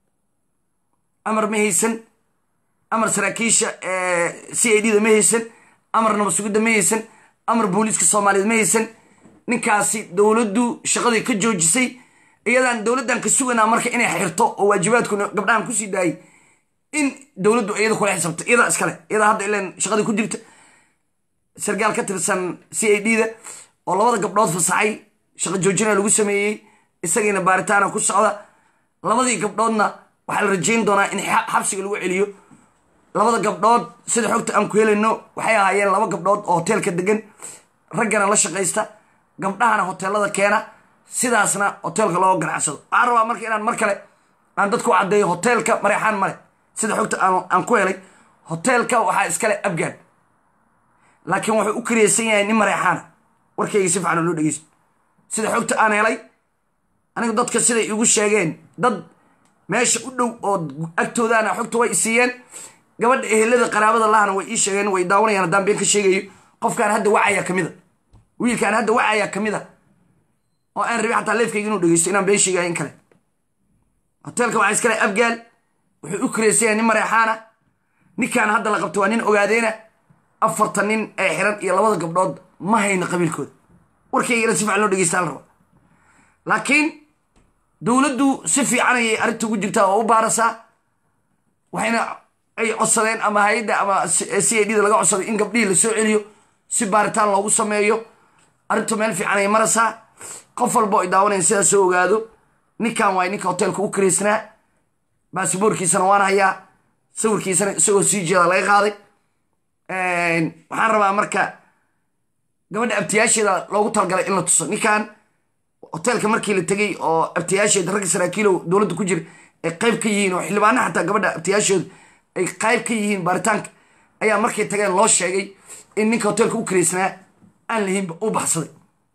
amar ma haysan amar saraakiisha c i d da ma haysan amar nabad sugidda ma haysan amar booliiska soomaaliyeed ma haysan ninkaasi dowladdu shaqadii ka joojisay iyadaan dowladdan ka suganaa marka inay xirto oo waajibaadkuna gabdhahan kusii daayay in dowladdu iyada kula xisaabto iyadaa iskale iyadaa hadda ilan shaqadii ku jirta sargaal ka tirsan c i d da oo labada gabdhood fasaxay shaqo joojina lagu sameeyey isagiina baaritaana ku socda labadii gabdhoodna waxaa la rajayn doonaa in xa- xabsiga lagu celiyo labada gabdhood sida xogta aan ku helayno waxay ahaayeen laba gabdhood oo hoteelka degan raggana la shaqaysta gabdhahana hoteelada keena sidaasna hoteelka loo ganacsado waxaan rabaa marka inaan mar kale aan dadku caddeeyo hoteelka mareexaan male sida xogta aan aan ku helay hoteelka waxaa iskale abgaan laakiin wuxuu u kariyeysan yahay nin mareexaana warkayga si fiican oo loo dhegeysto sida xogta aan helay anigu dadka siday igu sheegeen dad meesha u dhow oo agtoodaana xogta way isiiyeen gabadha ehelada qaraabada lahana way ii sheegeen way daawanayaan haddaan been ka sheegayo qofkaan hadda wacaya ka mida wiilkaan hadda wacaya ka mida oo aan rabi xataa leefkayga inuu dhegeysto inaan been sheegayo in kale hoteelka waxaa iskale abgaal wuxuu u kareysan yahay nin mareexaana ninkaan hadda la qabto waa nin ogaadeena afartan nin ee xiran iyo labada gabdhood ma hayno qabiilkooda warkaygana si fiican loo dhegeystaa la raba laakiin dowladdu si fiican ayay arrinta ugu jirtaa oo u baarasaa waxayna ay codsadeen ama hay-adda ama c i d da laga codsaday in gabdhihii lasoo celiyo si baaritaan loogu sameeyo arrintu meel fiican ay maraysaa qof walba ay daawanayan sidaas soo ogaado ninkan waay ninka hoteelka u karaysnaa baasiboorkiisana waan hayaa sawirkiisana isagoo sii jeeda laga qaaday waxaan rabaa marka gabadha abtiyaasheeda loogu talgalay in la tuso ninkan hoteelka markii la tegey oo abtiyaasheeda ragga saraakiilow dowladda ku jira ay qayb ka yihiin oo xildhibaana xataa gabadha abtiyaasheedu ay qayb ka yihiin baaritaanka ayaa markay tageen loo sheegay in ninka hoteelka u karaysnaa aan lahinba u baxsaday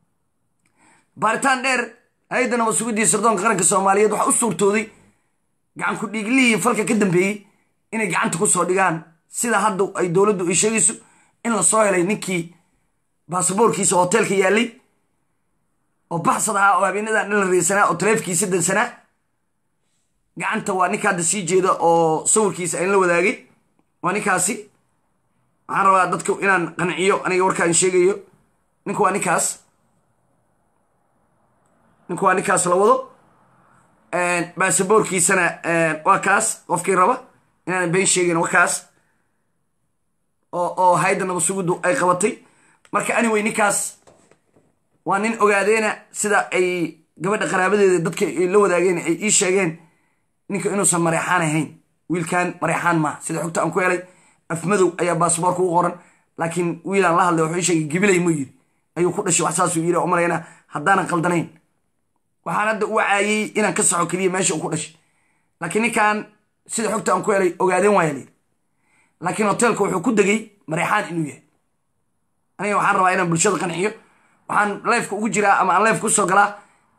baaritaan dheer hay-adda nabad sugidii sirdoonka qaranka soomaaliyeed waxaa u suurtooday gacan ku dhiiglihii falka ka dambeeyey inay gacanta ku soo dhigaan sida hadda ay dowladdu ay sheegayso in la soo helay ninkii baasaboorkiisa hoteelka yaallay oo baxsad ahaa oo habeenadan dhan la reysanaa oo taleefkiisa dansanaa gacanta waa ninka hadda sii jeeda oo sawirkiisa aan la wadaagay waa ninkaasi waxaan rabaa dadka inaan qanciyo aniga warkaan sheegayo ninku waa ninkaas ninku waa ninkaas la wado baasaboorkiisana waa kaas qofkii raba inaanan been sheegayn waa kaas oo oo hayadda nabad suguddu ay qabatay marka anyway ninkaas waa nin ogaadeena sida ay gabadha qaraabadeeda dadka ay la wadaageen ay ii sheegeen ninka inuusan mareexaan ahayn wiilkan mareexaan maaha sida xogta aan ku helay afmadow ayaa baasboorka u qoran laakiin wiilaan la hadlay wuxuu ii sheegay gibilay mu yiri ayuu ku dhashay wax saasuu yiri oo malayna haddaanan qaldanayn waxaan hadda u wacaayey inaan ka soco keliya meesha uu ku dhashay laakiin ninkan sida xogta aan ku helay ogaadeen waaya layidhi laakiin hoteelka wuxuu ku degay mareexaan inuu yahay aniga waxaan rabaa inaan bulshada qanciyo waxaan leefka ugu jiraa ama aan leefka usoo galaa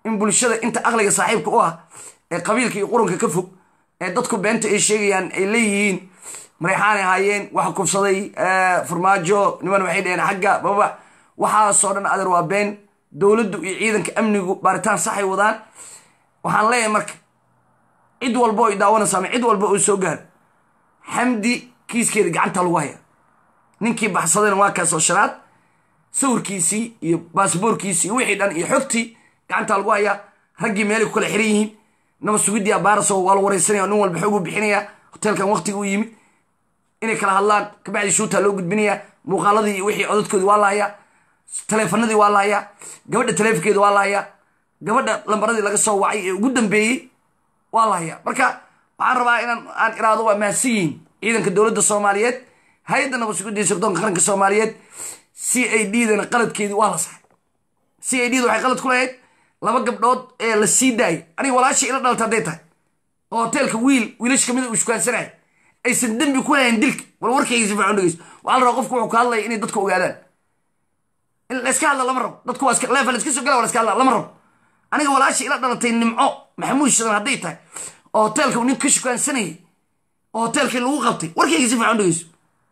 in bulshada inta aqliga saaxiibka u ah ee qabiilka iyo qurunka ka fog ee dadku beenta ay sheegayaan ay leeyihiin mareyxaanay ahaayeen waxa kufsaday farmaajo niman waxay dheheen xagga baba waxaasoo dhan adeer waa been dowladdu iyo ciidanka amnigu baaritaan saxay wadaan waxaan leeyahay marka cid walba oo i daawanaysa ama cid walba oo soo gaaro xamdi kiiskeeda gacanta lagu haya ninkii baxsadayna waa kaasoo shanaad sawirkiisii iyo baasboorkiisii iyo wixii dhan iyo xogtii gacanta lagu hayaa raggii meelay ku kala xiran yihiin naba sugidii abaaraso waa la wareysanaya nin walba xoog u bixinaya hoteelkan waqtiga u yimid inay kala hadlaan kabacdi shuutaa loo gudbinaya muuqaaladii iyo wixii codadkoodii waa la hayaa taleefanadii waa la hayaa gabadha taleefonkeeda waa la hayaa gabadha lambaradii laga soo wacay ee ugu dambeeyey waa la hayaa marka waxaan rabaa inaan aan iraado waa mahadsan yihiin ciidanka dowladda soomaaliyeed hay-adda nabad sugidii sirdoonka qaranka soomaaliyeed c a d dana qaladkeedii waa la saxay c a d da waxay qalad ku lahayd laba gabdhood ee la sii daayay aniga walaasha ila dhalta hadday tahay oo hoteelka wiil wiilash kamid uu iskuhaansanaya aysan dembi ku lahayn dilka wal warkayga si fiican dhegeyso waxaa la rabaa qofku wuxuu ka hadlaya inay dadku ogaadaan in layska hadla lama rabo dadku waa leefa layska soo gala waa layska hadla lama rabo aniga walaasha ila dhalatay nimco maxamuud shadan hadday tahay oo hoteelka uu nin ka shukaansanayay oo hoteelkii lagu qabtay warkayga si fiican dhegeyso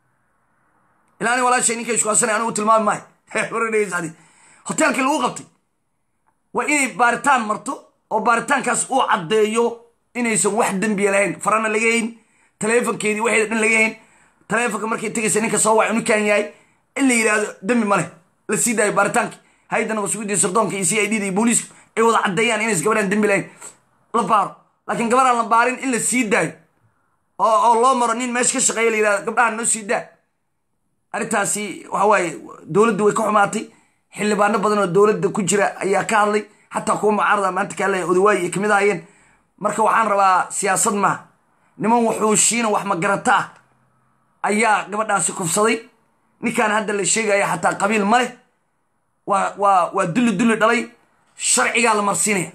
ilaa ani walaashay ninka shukaansanaya anigu tilmaami maayo war dhegeyso adi hoteelkii lagu qabtay waa inay baaritaan marto oo baaritaankaas uu caddeeyo inaysan wax dembiya lahayn farana laga hayn taleefonkeedii waxeeda dhan laga hayn taleefonka markay tegaysa ninka soo wac unikaan yahay in la yidhaahdo dembi male la sii daayo baaritaankii hay-adda nabad sugidii sirdoonka iyo c i d da iyo booliiska ay wada caddeeyaan inays gabadhaan dembi lahayn la baaro laakiin gabadhaan la baarin in la sii daayo oo oo loo maro nin meesha ka shaqeeya la yidhahdo gabdhahan noo sii daa arrintaasi waxa waaye dowladdu way ka xumaatay xildhibaano badan oo dowladda ku jira ayaa ka hadlay xataa kuwa mucaarada maanta ka hadlaya odawaayi ay kamid ahaayeen marka waxaan rabaa siyaasad maaha niman wuxuushiina wax magarata ah ayaa gabadhaasi kufsaday ninkaan hadda la sheegaya xataa qabiil ma leh waa waa waa dulli dulli dhalay sharcigaa la marsiinaya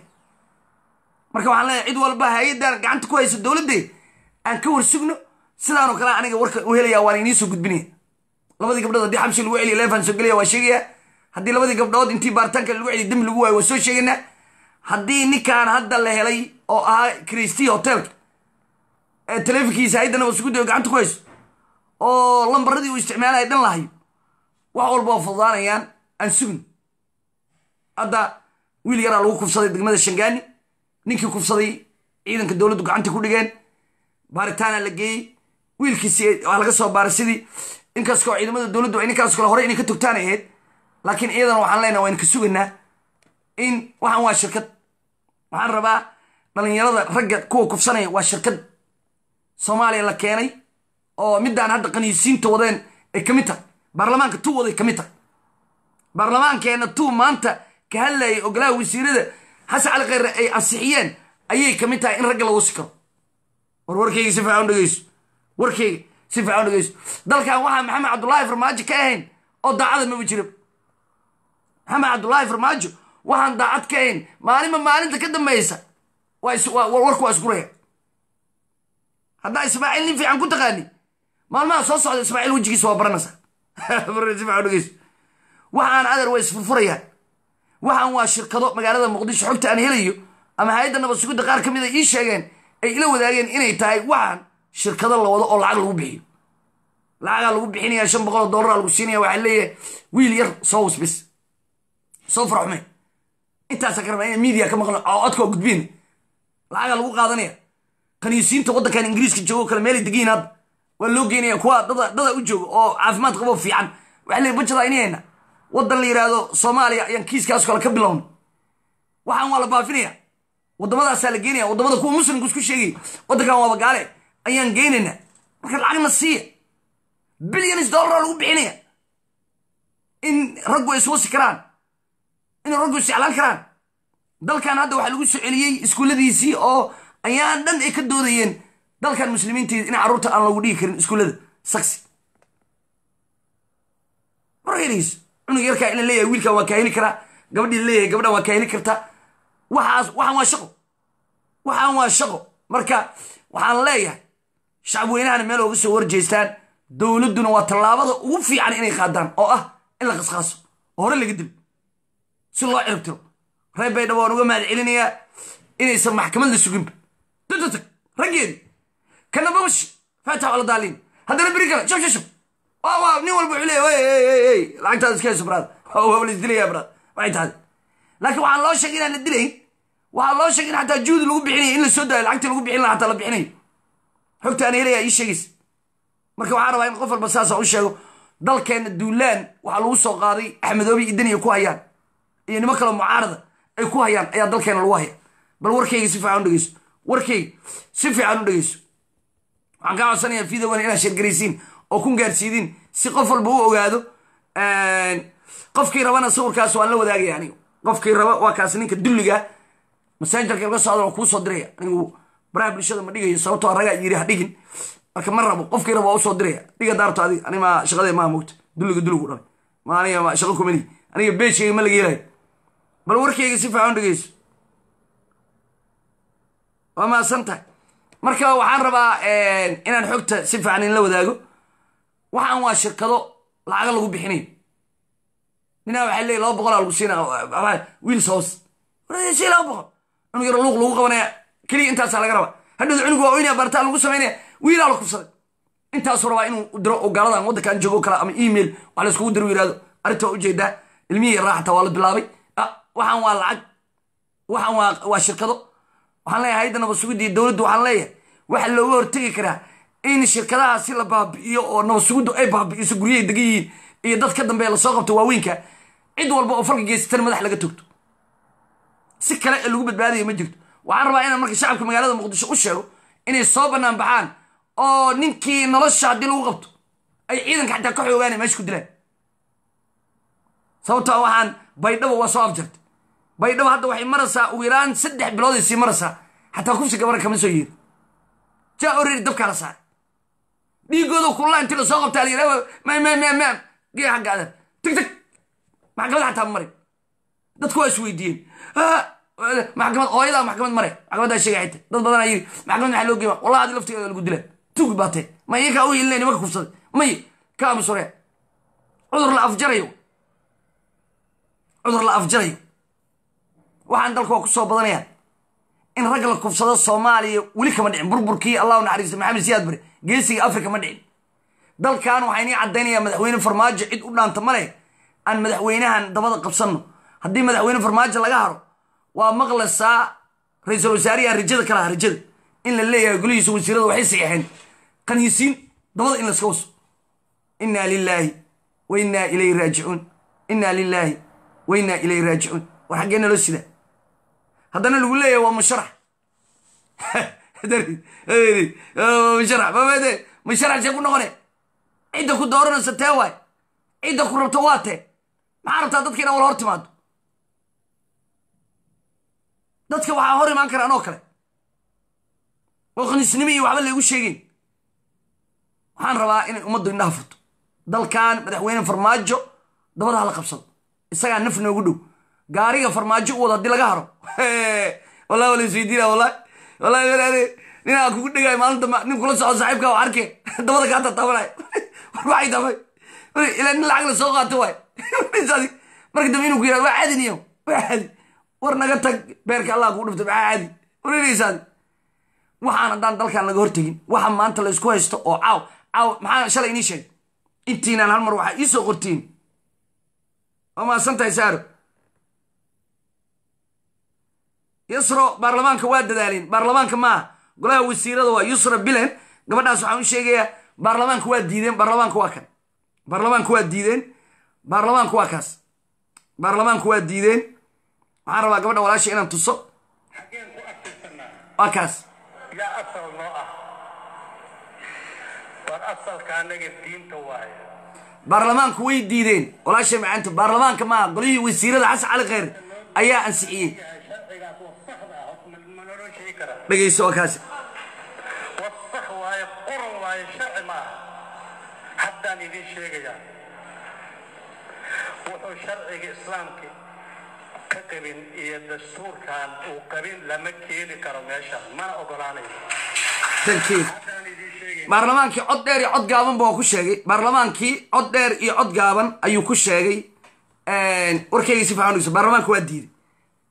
marka waxaan leeyahay cid walba hay-addan gacanta ku haysa dowladdeed aan ka warsugno sidaanoo kale aniga warka u helaya waan inii soo gudbinaya labadii gabdhood haddii xabsi lagu celiya leefaan soo gelaya waa sheegaya haddii labadii gabdhood intii baaritaanka lagu celiya dembi lagu waayo waa soo sheegaynaa haddii ninkaan hadda la helay oo ahaa christi hotelka ee taleefonkiisa hay-adda nabad sugudda gacanta ku hayso oo lambaradii uu isticmaalaya dhan lahayo wax walba oo fududaanayaan aan sugin hadda wiil yaraa lagu kufsaday degmada shangaani ninkii kufsaday ciidanka dowladdu gacanta ku dhigeen baaritaana la geeyey wiilkiisi waa laga soo baaray sidii inkastoo ciidamada dowladdu ay ninkaas kale horey inay ka togtaan ahayd laakiin iyadana waxaan leenaha waynu ka sugaynaa in waxaan waa shirkad waxaan rabaa dhalinyarada ragga kuwa kufsanaya waa shirkad soomaaliya la keenay oo midaan hadda qaniisiinta wadeen ay ka mid tahay baarlamaanka tuu waday ka mid tahay baarlamaankeenna tuu maanta ka hadlayay ogolaha wasiirada xasan cali khayre ay ansixiyeen ayay ka mid tahay in ragga lagu sikaro war warkayga si fiican dhegeyso warkayga si fiican dhegeyso dalkan waxaa maxamed cabdullaahi farmaajo ka ahayn oo daacada maba jira maxamed cabdullaahi farmaajo waxaan daacad ka ahayn maalinba maalinta ka dambaysa warku waa isguraya haddaa ismaaciil nin fiican ku taqaani maalmaha soo socda ismaaciil wejigiisa waa baranaysa si fiican dhegeyso waxaan adar waa isfurfurayaan waxaan waa shirkado magaalada muqdisho xogta aan helayo ama hay-adda nabad sugidda qaar ka mid a ii sheegeen ay ila wadaageen inay tahay waxaan shirkado la wado oo lacag lagu bixiyo lacagaa lagu bixinaya shan boqol oo dollara lagu siinaya waxaa leeyahay wiil yar soo wasbis soo faraxume intaasa ka rabaa ina media ka maqlo oo codkoo gudbin lacagaa lagu qaadanaya kaniisiinta waddankan ingiriiska joogo kale meelay degiin hadda waa loo geynaya kuwa dada dada u jooga oo caafimaad qabo fiican waxaa leeyahy bajada inayna waddan la yidhaahdo soomaaliya ayaan kiiskaas kale ka bilownay waxaan waa la baafinaya waddamadaasaa la geynaya waddamada kuwa muslimku isku sheegay waddankan waaba gaale ayaan geynaynaa marka lacagna siiya bilyanis dollara lagu bixinaya in raggu ay iswasi karaan in raggu isjeclaan karaan dalkan hadda waxaa lagu soo celiyey iskuulladiisii oo ayaan dhan ay ka doodayeen dalkan muslimiintii in carruurta aan lagu dhigi karin iskuullada saksi margelis cunug yarkaa in la leeyahay wiilkan waa kaa heli karaa gabadhii la leeyahay gabadhan waa kaa heli kartaa waxaas waxaan waa shaqo waxaan waa shaqo marka waxaan leeyahay shacab weynahana meel ooga soo warjeestaan dowladduna waa tallaabada ugu fiican inay qaadaan oo ah in la qasqaaso oo hore laga dilo si loo ciribtiro reer baydhabo waan uga mahad celinayaa inaysan maxkamad la suginba tututag raggeedi kana babash faatax wala daaliin haddana beri kale shab shab shab waa waa nin walba wuxuu leeyahay hey hey hey lacagtaada iska hayso braad waa la isdilayaa braad waxay tahay laakiin waxaan loo sheegay inaan la dilayn waxaa loo sheegay in xataa juhdi lagu bixinayo in la soo daayo lacagtii lagu bixin lahaa xataa la bixinayo xogta aan helaya ii sheegaysa marka waxaan rabaa in qof walba saasa u sheego dalkeenna duulaan waxaa lagu soo qaaday axmedoobi iyo daniya ku hayaan iyo nimo kaleo mucaarada ay ku hayaan ayaa dalkeena lagu haya bal warkayga si fiican u dhegeyso warkayga si fiican u dhegeyso waxaan kaa codsanayaa videogan inaad sheergaraysiin oo kun gaarsiidin si qof walba u ogaado qofkii rabana sawirkaas waan la wadaagaya aniga qofkii raba waa kaas ninka dulliga massengerka laga socda waa kuu soo diraya anigu baraha bulshada ma dhigayo sababtoo ragaa yiri ha dhigin marka ma rabo qofkii raba waa usoo diraya dhiga daarto adiga ani ma shaqadee maa mogta dulliga dulligu dhalay ma aniga ma shaqo kumani aniga beeshkayga ma laga helayo bal warkayga si fiican u dhegeyso waa mahadsan tahay marka waxaan rabaa inaan xogta si fiican in la wadaago waxaan waa shirkado lacaga lagu bixinayo ninaa waxay leeyihin laba boqolaa lagu siina wiils hoos si laba boqol cunug yaro luuq lagu qabanaya keliya intaasaa laga rabaa hadhowda cunug waa oynaya bartaa lagu samaynaya wiilaa la kufsaday intaasuu rabaa inuu diro oo gaaladan waddankan joogo kale ama email wax la iskugu diro yirahdo arrinta waa ujeedaa ilmihii yaraa xataa waa la bilaabay waxaan waa lacag waxaan waa waa shirkado waxaan leeyahay hayadda nabad sugidda iyo dowladdu waxaan leeyahay waxa looga hortegi karaa in shirkadahaasi la baabi'iyo oo nabad sugiddu ay baabi'iso guryahay degan yihiin iyo dad ka dambeeya lasoo qabto waaweynka cid walba oo falka geysatana madax laga togto si kale ee lagu badbaadaya ma jirto waxaan rabaa inaan marka shacabka magaalada muqdisho u sheego inay soo bannaan baxaan oo ninkii nolosha haddii lagu qabto ay ciidanka xataa ka xoogaana meesha ku dilaan sababtoo waxaan baydhabo waa soo afjartay baydhabo hadda waxay maraysaa ugu yaraan saddex bilooday sii maraysaa xataa kufsi gabara kama soo yeedo jaa oreri dabkaa la saaray dhiigooda kullaa intii lasoo qabtaa la yidhaha mam mam mam mam gee xagga adan tag tag maxkamad xataa ma marin dadku waa isweydiiyeen maxkamad hooyadaa maxkamad mare maxkamaddaa sheegay xita dad badanaa yiri maxkamad maxaa loo geema wallahi adi laftigeeda lagu dilaa tugi baatee ma iyakaa u hilinay nimanka kufsaday may ka amusore cudur la afjarayo cudur la afjarayo waxaan dalka waa ku soo badanayaan in ragga la kufsado soomaaliya weli kama dhicin burburkii allahu naxariista maxamed siyaad bare geesiga afrika ma dhicin dalkan waxaa inii caddaynaya madaxweyne farmaajo cid u dhaanta ma leh aan madaxweynahan dabada qabsanno haddii madaxweyne farmaajo laga haro waa maqlaysaa ra-iisul wasaariyahan rajada ka lahaa rajada in la leeyahay golihiisa wasiirada waxay saxeexeen qaniisiin dabada in laska waso inaa lilaahi wa innaa ilayhi raajicuun innaa lilaahi wa innaa ilayhi raajicuun war xaggee naloo sidaa haddana lagu leeyahay waa musharax musharax mamede musharax see ku noqone cidda ku dooranaysa tee waay cidda ku rabto waa tee maxaa rabtaa dadka inaa wala hor timaado dadka waxaa hor imaan kara anoo kale oo khaniisnimo iyo waxba laygu sheegeyn waxaan rabaa inay ummaddu indhaha furto dalkan madaxweyne farmaajo dabada hala qabsado isagaa naf noogu dhow gaariga farmaajo u wado haddii laga haro wallahi wala isweydiina wallahi wallahi walaale ninaa kugu dhegaayo maalinta nin kula socdo saaxiibka waa arkee dabada kaa tataabanaya war waxay damay ilaa nin lacag la soo qaato waay marka dambe inuu ku yirahdo waa caadi niyo waa caadi war naga tag beerka allah kugu dhifto maxaa caadi wareereysaadi waxaan haddaan dalkan laga hortegin waxa maanta la isku haysto oo caaw caaw maxaa shalay inii sheegay intiinaan hal mar waxaa ii soo qortiin waa mahadsan tahay saaro yusro baarlamaanka waa dadaaleen baarlamaanka maaha golaha wasiirada waa yusra bilan gabadhaas waxaan u sheegayaa baarlamaanka waa diideen baarlamaanka waa kan baarlamaanka waa diideen baarlamaanka waa kaas baarlamaanka waa diideen waxaan rabaa gabadha walaasha inaan tuso xaggeen ku adkaysanaa waa kaas yaa asal noo ah war asalka annaga diinta waaye baarlamaanku way diideen walaasha macaanta baarlamaanka maaha golihii wasiirada xasan cali kheyr ayaa ansixiyey sharcigaas waa saxda ah ma naloo sheegi karaa dhegeyso waa kaasi war sax waaye qoran waaye sharci maaha haddaan idiin sheegayaa wuxuu sharciga islaamka ka qabin iyo dastuurkan uu qabin lama keeni karo meeshan mana ogolaanayo tankiir haddaan idiin sheegay baarlamaankii cod dheer iyo cod gaaban baa ku sheegay baarlamaankii cod dheer iyo cod gaaban ayuu ku sheegay warkayga si fiican dhegeyso baarlamaanka waa diiday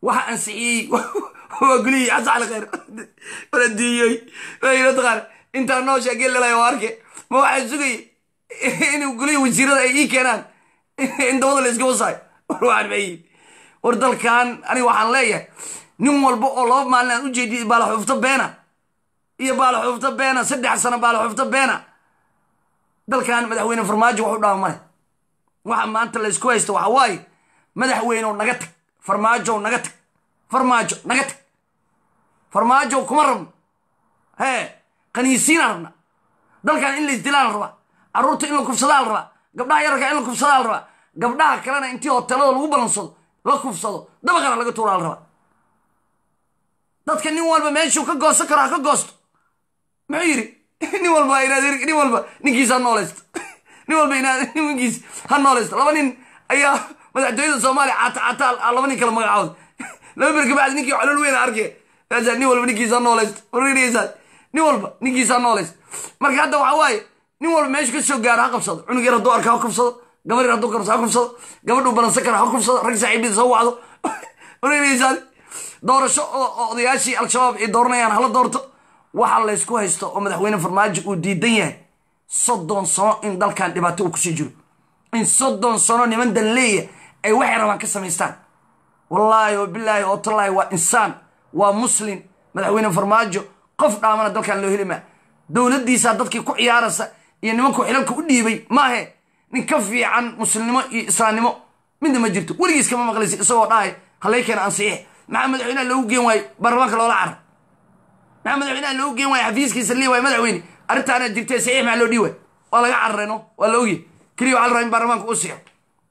waxa ansixiyey waa gulihii xasan cali khayr wala diiyey wayna taqaan intaa noo sheegay lalayo waa arke ma waxaa sugayay inuu gulihii wasiirada ay ii keenaan in dabada la iska wasaayo war waxaan mayiin war dalkan aniga waxaan leeyahay nin walba oo laba maalin aan ujeediyay baalaxuufta beena iyo baalaxuufta beena saddex sano baalaxuufta beena dalkan madaxweyne farmaajo wax u dhaama male waxa maanta la isku haysto waxa waaye madaxweynew naga tag farmaajow naga tag farmaajo naga tag farmaajow kuma rabno hee qaniisiinaan rabna dalkan in la isdilaa la rabaa carruurta in la kufsadaa la rabaa gabdhaha yararka in la kufsadaa la rabaa gabdhaha kalena intii hoteelada lagu balansado la kufsado dabaqana laga tuuraa la rabaa dadka nin walba meeshuu ka goosan karo ha ka goosto muxuu yidhi nin walba inaad nin walba ninkiisa ha noolaysto nin walba inaad ninkiis ha noolaysto laba nin ayaa madaxtooyada soomaaliya cata cata laba nin kala magacooda laba bir kabacdi ninkii colol weyn arkay kaasaa nin walba ninkiisa ha noolaysto warrinaysaa nin walba ninkiisa ha noolaysto marka hadda waxa waaye nin walba meeshu ka soo gaaro ha qabsado cunug yar hadduu arka ha kubsado gabar yar hadduu karso ha kubsado gabadhuu balansan kara ha kubsado rag saaxiibadiisa ha wacdo warrinaysaa doorasho oo odayaashii al-shabaab ay dooranayaan hala doorto waxa laysku haysto oo madaxweyne farmaajo uu diidan yahay soddon sano in dalkan dhibaato uu kusii jiro in soddon sano niman danleeya ay waxay rabaan ka samaystaan wallaahi oo bilaahi oo tallaahi waa insaan waa muslim madaxweyne farmaajo qof dhaamana dalkan loo heli maa dowladdiisaa dadkii ku ciyaaraysa iyo nimanku xilalka u dhiibay maahe nin ka fiican muslimnimo iyo islaamnimo midna ma jirto weligiis kama maqlaysa isagoo dhahay halay keena ansiix maxaa madaxweynaha loogu geen waayo baarlamaanka loola carar maxaa madaxweynaha loogu geen waayo xafiiskiisa lii waayo madaxweyne arrintaana jirtay saxiix maxaa loo dhii waay waa laga cararayno waa la ogyahy keliya waxaa la rabaa in baarlamaanka u sixo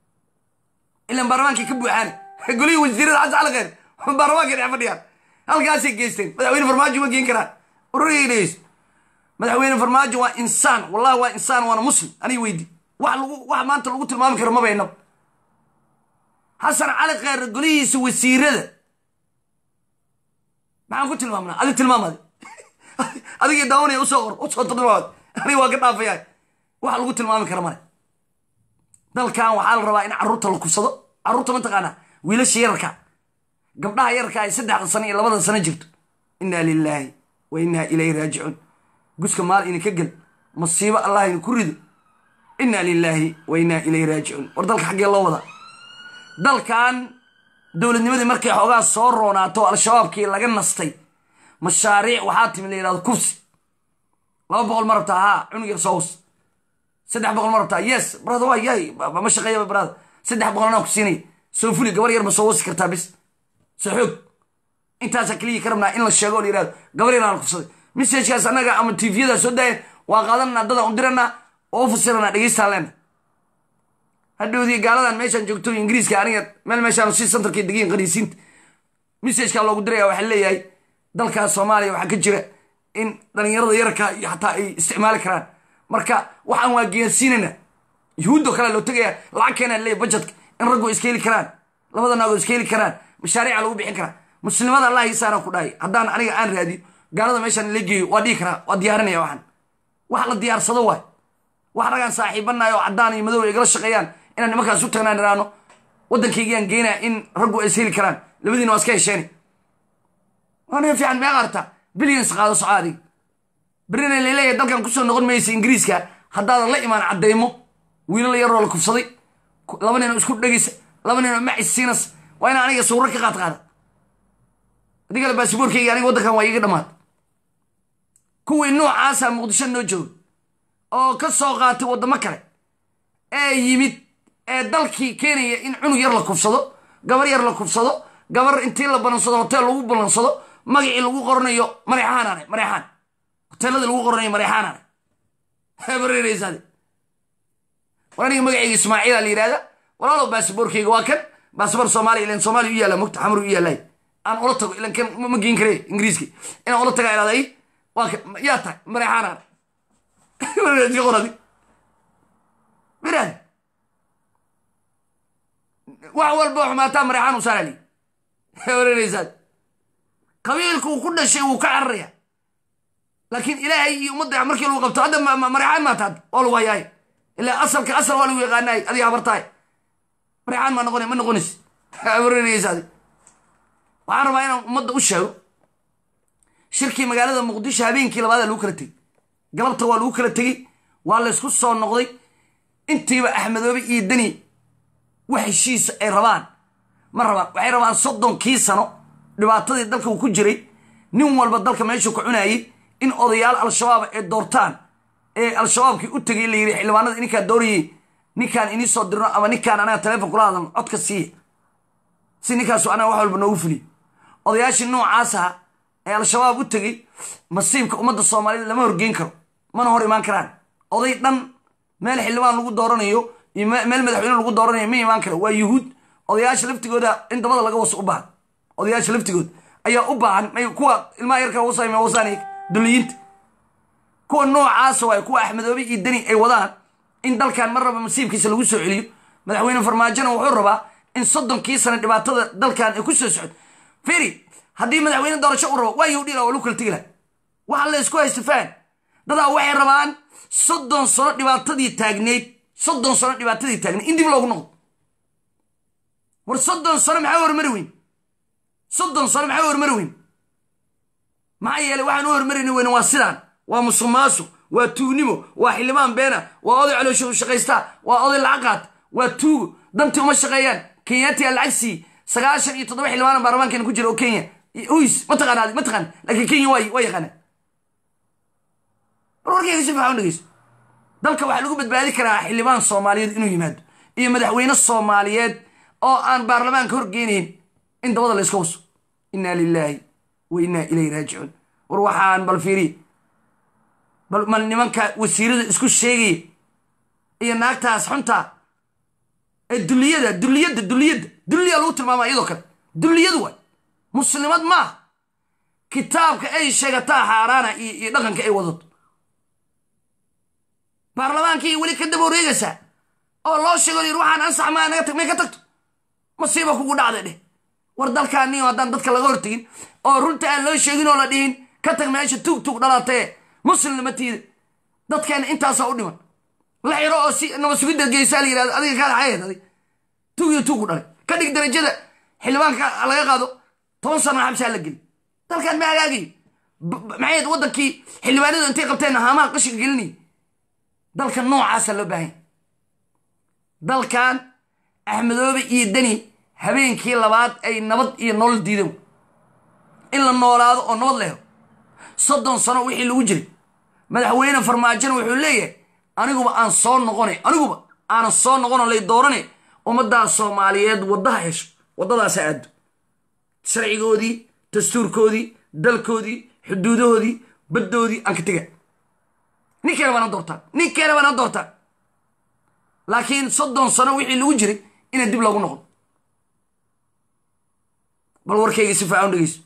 ilan baarlamaankii ka buuxaana golihii wasiirada xasan cali khayr baarlamaanka dhex fadhiyaan halkaasay geysteen madaxweyne farmaajo ma geen karaan ururigaynays madaxweyne farmaajo waa insaan wallahi waa insaan waana muslim aniga weydi wax lagu wax maanta lagu tilmaami karo maba inaba xasan cali khayr golihiisa wasiirada maxaan ku tilmaamnaa adig tilmaamadi adigii daawanaya usoo qor usoo tilmaamad aniga waa ka dhaafayaa wax lagu tilmaami kara male dalkan waxaa la rabaa in carruurta la kubsado carruurta mataqaanaa wiilasha yararka gabdhaha yararka ay saddexda sano iyo labada sano jirto innaa lilaahi wa innaa ilayhi raajicuun guska maal ina ka gel masiibo allah ina ku rido innaa lilaahi wa innaa ilayhi raajicuun war dalka xaggee loo wadaa dalkan dowladnimadii markay xoogaa soo roonaato al-shabaabkii laga nastay mashaariic waxaa timi la yidhahdo kufsi laba boqol ma rabtaa haa cunug yar soo hus saddex boqol ma rabtaa yes brada waa yahay ma shaqeeyaba brada saddex boqol anaa ku siinaya soo fuli gabar yar ma soo wasi kartaa bis soo xoog intaasaa keliya ka rabnaa in la sheego oo la yidhahdo gabar yar aan kufsaday messagekaas annaga ama tviyada soo daayan waa qaadananaa dadaan u diranaa oo u fasiranaa dhegeystaan leena hadhowdii gaaladan meeshaan joogto ingiriiska aniga meel meeshaan si santarka degiin qaniisiinta messajkaa loogu diraya waxaa leeyahay dalkaas soomaaliya waxaa ka jira in dhalinyarada yararka iyo xataa ay isticmaali karaan marka waxaan waa geersiinana yuhuudo kale loo tegaya lacag keenaa leeyahy bajetka in raggu iska heli karaan labada naagoo iska heli karaan mashaariica lagu bixin karaa muslimada allah hiisaana ku dhahay haddaan aniga aan raadiyo gaalada meeshaan la geeyo waa dhihi karaa waa diyaarinaya waxaan wax la diyaarsado waay wax ragaan saaxiibanayo oo caddaan iyo madow ay igala shaqeeyaan inaan nimankaas u tagnaan iraano waddankaygaan geynaa in raggu ay is heli karaan labadiina waa iska hesheeni waana fiican meeqa arta billions qaado socaadiga berina laleeyahay dalkan kusoo noqon maysa ingiriiska haddaadan la imaan caddaymo wiilal yaroo la kufsaday laba ninoo isku dhegaysa laba ninoo macis siinas waa inaan aniga sawro ka qaad qaada haddii kale baasiboorkayga aniga waddankan waa iiga dhammaad kuwii noocaasa muqdisho noo jooga oo ka soo qaatay waddamo kale ee yimid ee dalkii keenaya in cunug yar la kufsado gabar yar la kufsado gabar intii la balansado hoteel lagu balansado magacii lagu qoranayo mareexaanane mareexaan hoteeladii lagu qoranayo mareexaanane bareereysaade war aniga magacayga ismaaciila la yidhahda walaalow baasiboorkayga waa kan baasibor soomaaliya ilan soomaaliya u yaalla mogta xamar u yaallay aan ula tago ilan kan ma geen kare ingiriiski inaan ula tagaa ilaaday waa kan yaa tahay mareexaanane qoradi miraad wax walba xumaataa mareexaan u saarali wareereysaad qabiilku uu ku dhashay wuu ka cararaya laakiin ilaahay iyo ummadda markii lagu qabto hadda mareexaan maata hadda waa lagu hayaay ilaa asalka asal waa lagu yaqaanaay adiga habartaay mareexaan maa noqonay ma noqonays wareereysaad waxaan rabaa inaan ummadda u sheego shirkii magaalada muqdisho habeenkii labaada lagu kala tegey galabta waa lagu kala tegey waa laysku soo noqday intiiba axmedoobe iyo deni wax heshiisa ay rabaan ma rabaan waxay rabaan soddonkii sano dhibaatadii dalka uu ku jiray nin walba dalka meeshuu ka cunayay in odayaal al-shabaab ay doortaan ee al-shabaabkii u tegay la yidhi xildhibaanada ninkaan doorayey ninkaan inii soo dirno ama ninkaan anaga taleefon kula hadlan codka siiya si ninkaasu anaga wax walba noogu fuliyo odayaashii noocaas aha ee al-shabaab u tegey masiibka ummadda soomaalida lama horgeyn karo mana hor imaan karaan oday dhan meel xildhibaan lagu dooranayo iyo meel madaxweyne lagu dooranayo ma imaan karo waa yuhuud odayaasha laftigooda in dabada laga waso u baahan odayaasha laftigooda ayaa u baahan may kuwa ilmaha yarka wasam wasaan duliyiinta kuwa noocaasa waay kuwa axmedoobe iyo deni ay wadaan in dalkan mar raba masiibkiisa lagu soo celiyo madaxweyne farmaajona wuxuu rabaa in soddonkii sana dhibaatada dalkan ay ku soo socdo feri haddii madaxweyne doorasho u rabo waa yudhila waa lagu kala tegi laha waxa la isku haysta faan dadaa waxay rabaan soddon sano dhibaatadii taagneyd soddon sano dhibaatadii taagneyd in dib loogu noqdo war soddon sano maxaa hormari weyn soddon sano maxaa hormari weyn maxaa yeelay waxaan u hormarayni weyne waa sidaan waa musuq maasuq waa tuugnimo waa xildhibaan beena waa oday caloosho u shaqaystaa waa oday lacag qaat waa tuugo dantii uma shaqeeyaan kenyaatiyaa lacag siiye sagaashan iyo toddoba xildhibaan baarlamaankeena ku jira oo kenya uys ma taqaanaad ma taqaan laakiin kenya waa waa yaqaanaa war warkayga si fiican u dhegeyso dalka waxaa lagu badbaadi karaa xildhibaan soomaaliyeed inuu yimaado iyo madaxweyne soomaaliyeed oo aan baarlamaanka horgeynayn in dabada la iska waso inna lilaahi wa innaa ilayhi raajicuun war waxaan bal fiiriye bal mal nimanka wasiirada isku sheegaya iyo naagtaas xuntaa ee duliyada duliyadda duliyadda duliya lagu tilmaama iyadoo kale duliyadu waay muslimad maaha kitaabka ay sheegataa xaaraana iyo dhaqanka ay wadato baarlamaankii weli ka daba wareegaysaa oo loo sheego yir waxaan ansax maa naga tag may ka tagto masiiba kugu dhacday dheh war dalkaaniyo haddaan dadka laga hortegin oo runta aan loo sheegin oo la dhihin ka tag meesha tuug tuug dhalatee muslimna ma tiida dadkeena intaasaa u dhiman la xiro oo si naba sugidda geysaa la yirahdo adiga kaale xayaheed adig tuug iyo tuug ku dhalay ka dhig darajada xildhibaanka laga qaado toban sano xabsaa la geli dalkan ma hagaagayo maxay waddankii xildhibaanadu intay qabteen haamaha qashinka gelinayay dalka noocaasa loo baahanya dalkan axmedoobe iyo deni habeenkii labaad ay nabad iyo nolol diidan in la noolaado oo nabad leho soddon sano wixii lagu jiray madaxweyne farmaajona wuxuu leeyahay aniguba aan soo noqone aniguba aanan soo noqono lay doorane ummaddaa soomaaliyeed waddaha hesho waddadaasa aado sharcigoodii dastuurkoodii dalkoodii xuduudahoodii baddoodii aan ka tega ninkeena baana doortaan ninkeena baana doortaan laakiin soddon sano wixii lagu jiray inaan dib loogu noqdo bal warkayga si faacan dhegeyso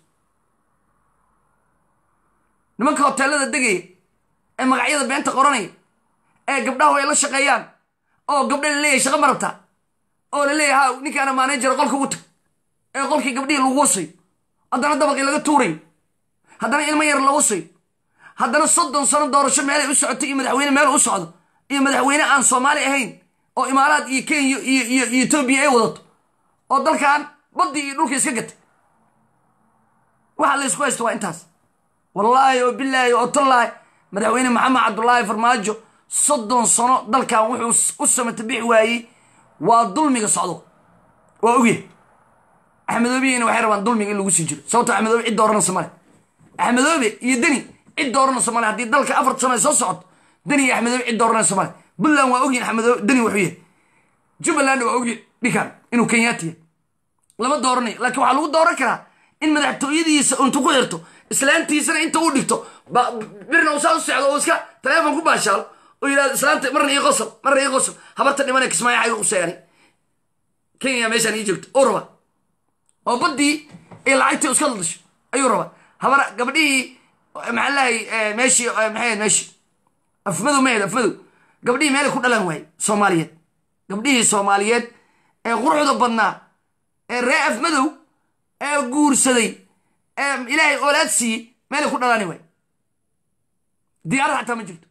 nimanka hoteelada degaya ee magacyada beenta qoranaya ee gabdhahu ay la shaqeeyaan oo gabdha la leeyahay shaqa ma rabtaa oo la leeyahay ha ninkaana maanajara qolka ugu tag ee qolkii gabdhihii lagu wasayo haddana dabaqii laga tuurayo haddana ilmo yar la wasayo haddana soddon sano doorasho meelay u socoto iyo madaxweyne meel u socdo iyo madaxweyne aan soomaali ahayn oo imaaraad iyo kenya iyo iyo iyo etoobiya ay wadato oo dalkan baddii iyo dhulka iska gatay waxa la isku haysto waa intaas wallaahi oo bilaahi oo tallaahi madaxweyne maxamed cabdulaahi farmaajo soddon sano dalkan wuxuu u samata bixi waayey waa dulmiga socdo waa ogyahay axmedoobiyiina waxay rabaan dulmiga in lagu sii jiro sababto axmedoobe cid dooranaysa male axmedoobe iyo deni cid dooranaysa male haddii dalka afar sano ay soo socoto deni iyo axmedoobe cid dooranaysa male puntland waa ogyihin axmedoobe deni wuxuu yahay jubbaland waa ogyahay dhinkan inuu kenyaati yahay lama dooranayo laakiin waxaa lagu dooran karaa in madaxtooyadiisa intu ku xirto islaantiisana inta u dhigto birna uu saa u socdo oo iska taleefon ku baashaalo oo yidhahdo islaanta marna ii qosol marna ii qosol habarta dhimana kismaayo xayga quseeyani kenya meeshaan ii joogto oo raba oo baddii ay lacagtii iska daldasho ayuu rabaa habar gabadhihii maxaa lahay meeshii maxay meeshii afmadow mahed afmadow gabdhihii meelay ku dhalan waaye soomaaliyeed gabdhihii soomaaliyeed ee quruxda badnaa ee ree afmadow ee guursaday ee ilaahay oolaad siiyey meelay ku dhalaani waay diyaarad xataa ma jirto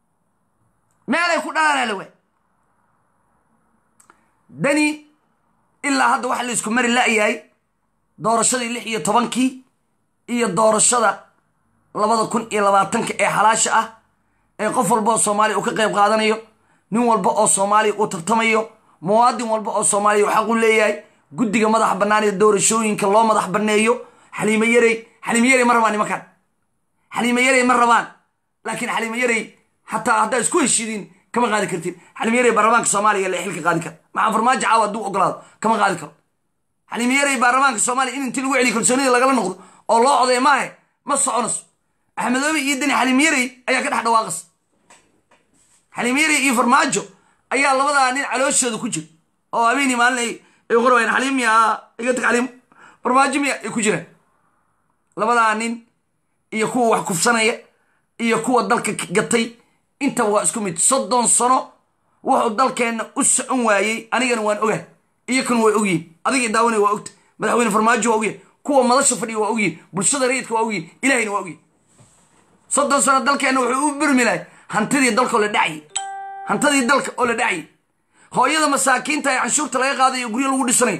meelay ku dhalaanaa la waay dani ilaa hadda waxa la isku mari la'yahay doorashadii lix iyo tobankii iyo doorashada labada kun iyo labaatanka ee xalaasha ah ee qof walba oo soomaaliya uu ka qayb qaadanayo nin walba oo soomaaliya uu tartamayo muwaadin walba oo soomaaliya uu xaq u leeyahay guddiga madaxa bannaan ee doorashooyinka loo madax banneeyo xaliimo yarey xaliimo yarey ma rabaan nimankan xaliimo yarey ma rabaan laakiin xaliimo yarey xataa haddaa isku heshiidin kama qaadi kartiin xaliimo yarey baarlamaanka soomaaliya la xilka qaadi kara maxaa farmaajo caawa hadduu ogolaado kama qaadi karo xaliimo yarey baarlamaanka soomaaliya in intii lagu celiyo kalsoonida lagala noqdo oo loo coday maahe ma soconayso axmedoobe iyo deni xaliimo yarey ayaa ka dhex dhawaaqas xaliimo yarey iyo farmaajo ayaa labadaa nin calooshooda ku jira oo habeenii maalin ay ay qorayaan xaliim miya iga tag xaliim farmaajo miya ay ku jiraan labadaa nin iyo kuwa wax kufsanaya iyo kuwa dalka gatay intaba waa isku mid soddon sano wuxuu dalkeenna u socon waayey anigana waan ogahay iyakuna way ogyihin adigii daawanaya waa ogta madaxweyne farmaajo waa ogyihin kuwa madasha fadhiya waa ogyihin bulshada rayidka waa ogyihin ilahayna waa ogyihin soddon sano dalkeenna wuxuu u birmi lahay hantidii dalka oo la dhacayay hantidii dalka oo la dhacayay hooyada masaakiinta ee canshuurta laga qaadayo guryo lagu dhisanayo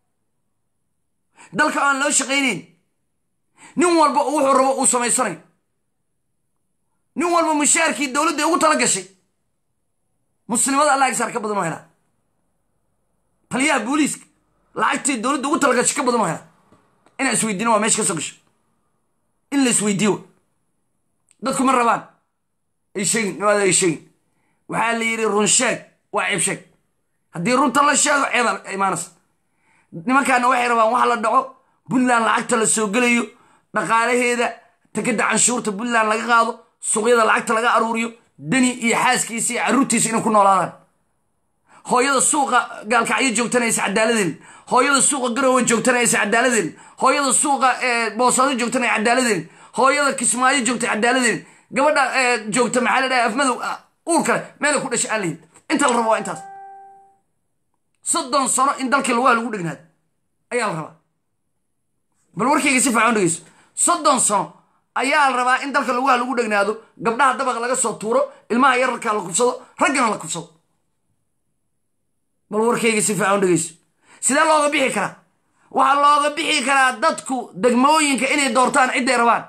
dalka aan loo shaqaynayn nin walba wuxuu rabo uu samaysanayo nin walba mushaarkii dowladda ugu tala gashay muslimada allah agsaar ka badan oo helaa taliyaha booliiska lacagtii dowladda ugu tala gashay ka badan oo helaa inaan isweydiino waa meesha ka soo gasho in la isweydiiyo dadku ma rabaan ay sheegin nimaada ay sheegin waxaa la yidhi run sheeg waa ceeb sheeg haddii runta la sheego ceebaa imaanaysa nimankaana waxay rabaan wax la dhaco puntland lacagta la soo gelayo dhaqaalaheeda tekada canshuurta puntland laga qaado suuqyada lacagta laga aruuriyo deni iyo xaaskiisa iyo carruurtiisa inay ku noolaadaan hooyada suuqa gaalkacyo joogtana aysa cadaaladeen hooyada suuqa garowe joogtana aysa cadaaladeen hooyada suuqa boosado joogtana ay cadaaladeen hooyada kismaayo joogta cadaaladeen gabadha joogta maxaa la dhaha afmadow uur kale meela ku dhashay aan lahin inta la rabo waa intaas soddon sano in dalkii lugaha lagu dhegnaado ayaa la rabaa bal warkayga si fiican dhegeyso soddon sano ayaa la rabaa in dalka lugaha lagu dhegnaado gabdhaha dabaqa laga soo tuuro ilmaha yararkaa la kufsado raggana la kufsado bal warkayga si fiican dhegeyso sidee looga bixi karaa waxaa looga bixi karaa dadku degmooyinka inay doortaan cidday rabaan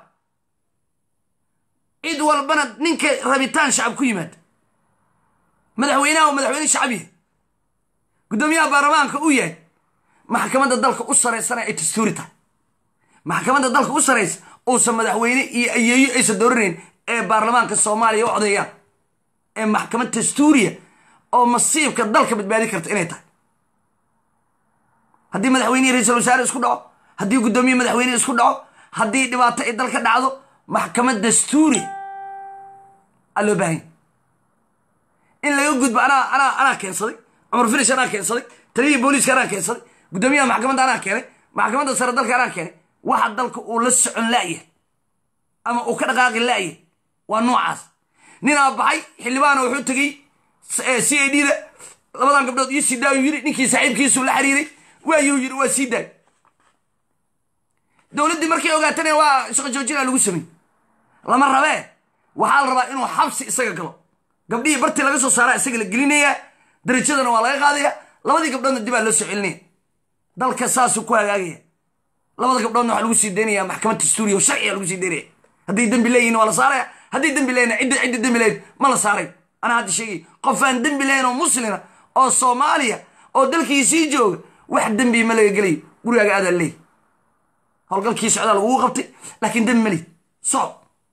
cid walbana ninka rabitaan shacab ku yimaada madaxweynaha oo madaxweyne shacbiya guddoomiyaha baarlamaanka uu yahay maxkamadda dalka u saraysana ay dastuuri tahay maxkamadda dalka u saraysa uusan madaxweyne iyo ayeeyo aysan dooranayn ee baarlamaanka soomaaliya u codeeyaan ee maxkamad dastuuriya oo masiibka dalka badbaadi karta inay tahay haddii madaxweynehi ra-iisul wasaare isku dhaco haddii guddoomiye madaxweyne isku dhaco haddii dhibaato ay dalka dhacdo maxkamad dastuuri aa loo baahanya in laga gudbo anaa anaa anaa keensaday cumar finish anaa keensaday taliyihii booliiska anaa keensaday guddoomiyaha maxkamadda anaa keenay maxkamadda sare dalka anaa keenay waxa dalka uu la socon la'yahay ama uu ka dhaqaaqi la'yahay waa noocaas ninaa baxay xildhibaana wuxuu tegey c a d da labadan gabdhood iyo sii daayu yiri ninkii saaxiibkiisu la xiriiray waayuu yiri waa sii daay dowladdii markay ogaatana waa shaqo joojina lagu samey lama rabee waxaa la rabaa inuu xabsi isaga galo gabdhihii bartii laga soo saaraa isaga la gelinayaa darajadana waa laga qaadaya labadii gabdhoodna dibaa loo soo celinaya dalka saasuu ku hagaagaya labada gabdhoodna waxaa lagu sii daynaya maxkamad dastuuriya oo sharciga lagu sii daynaya hadday dembi leeyihin waa la saaraya hadday dembi leeyihin cidda cidda dembi leeyihin ma la saaray anaa hadda sheegay qof aan dembi lahayn oo muslima oo soomaaliya oo dalkiisii jooga wax dembi ma laga gelayo gurigaaga aadaa leey howlgalkii socdaa lagugu qabtay laakiin dembi ma leyd soco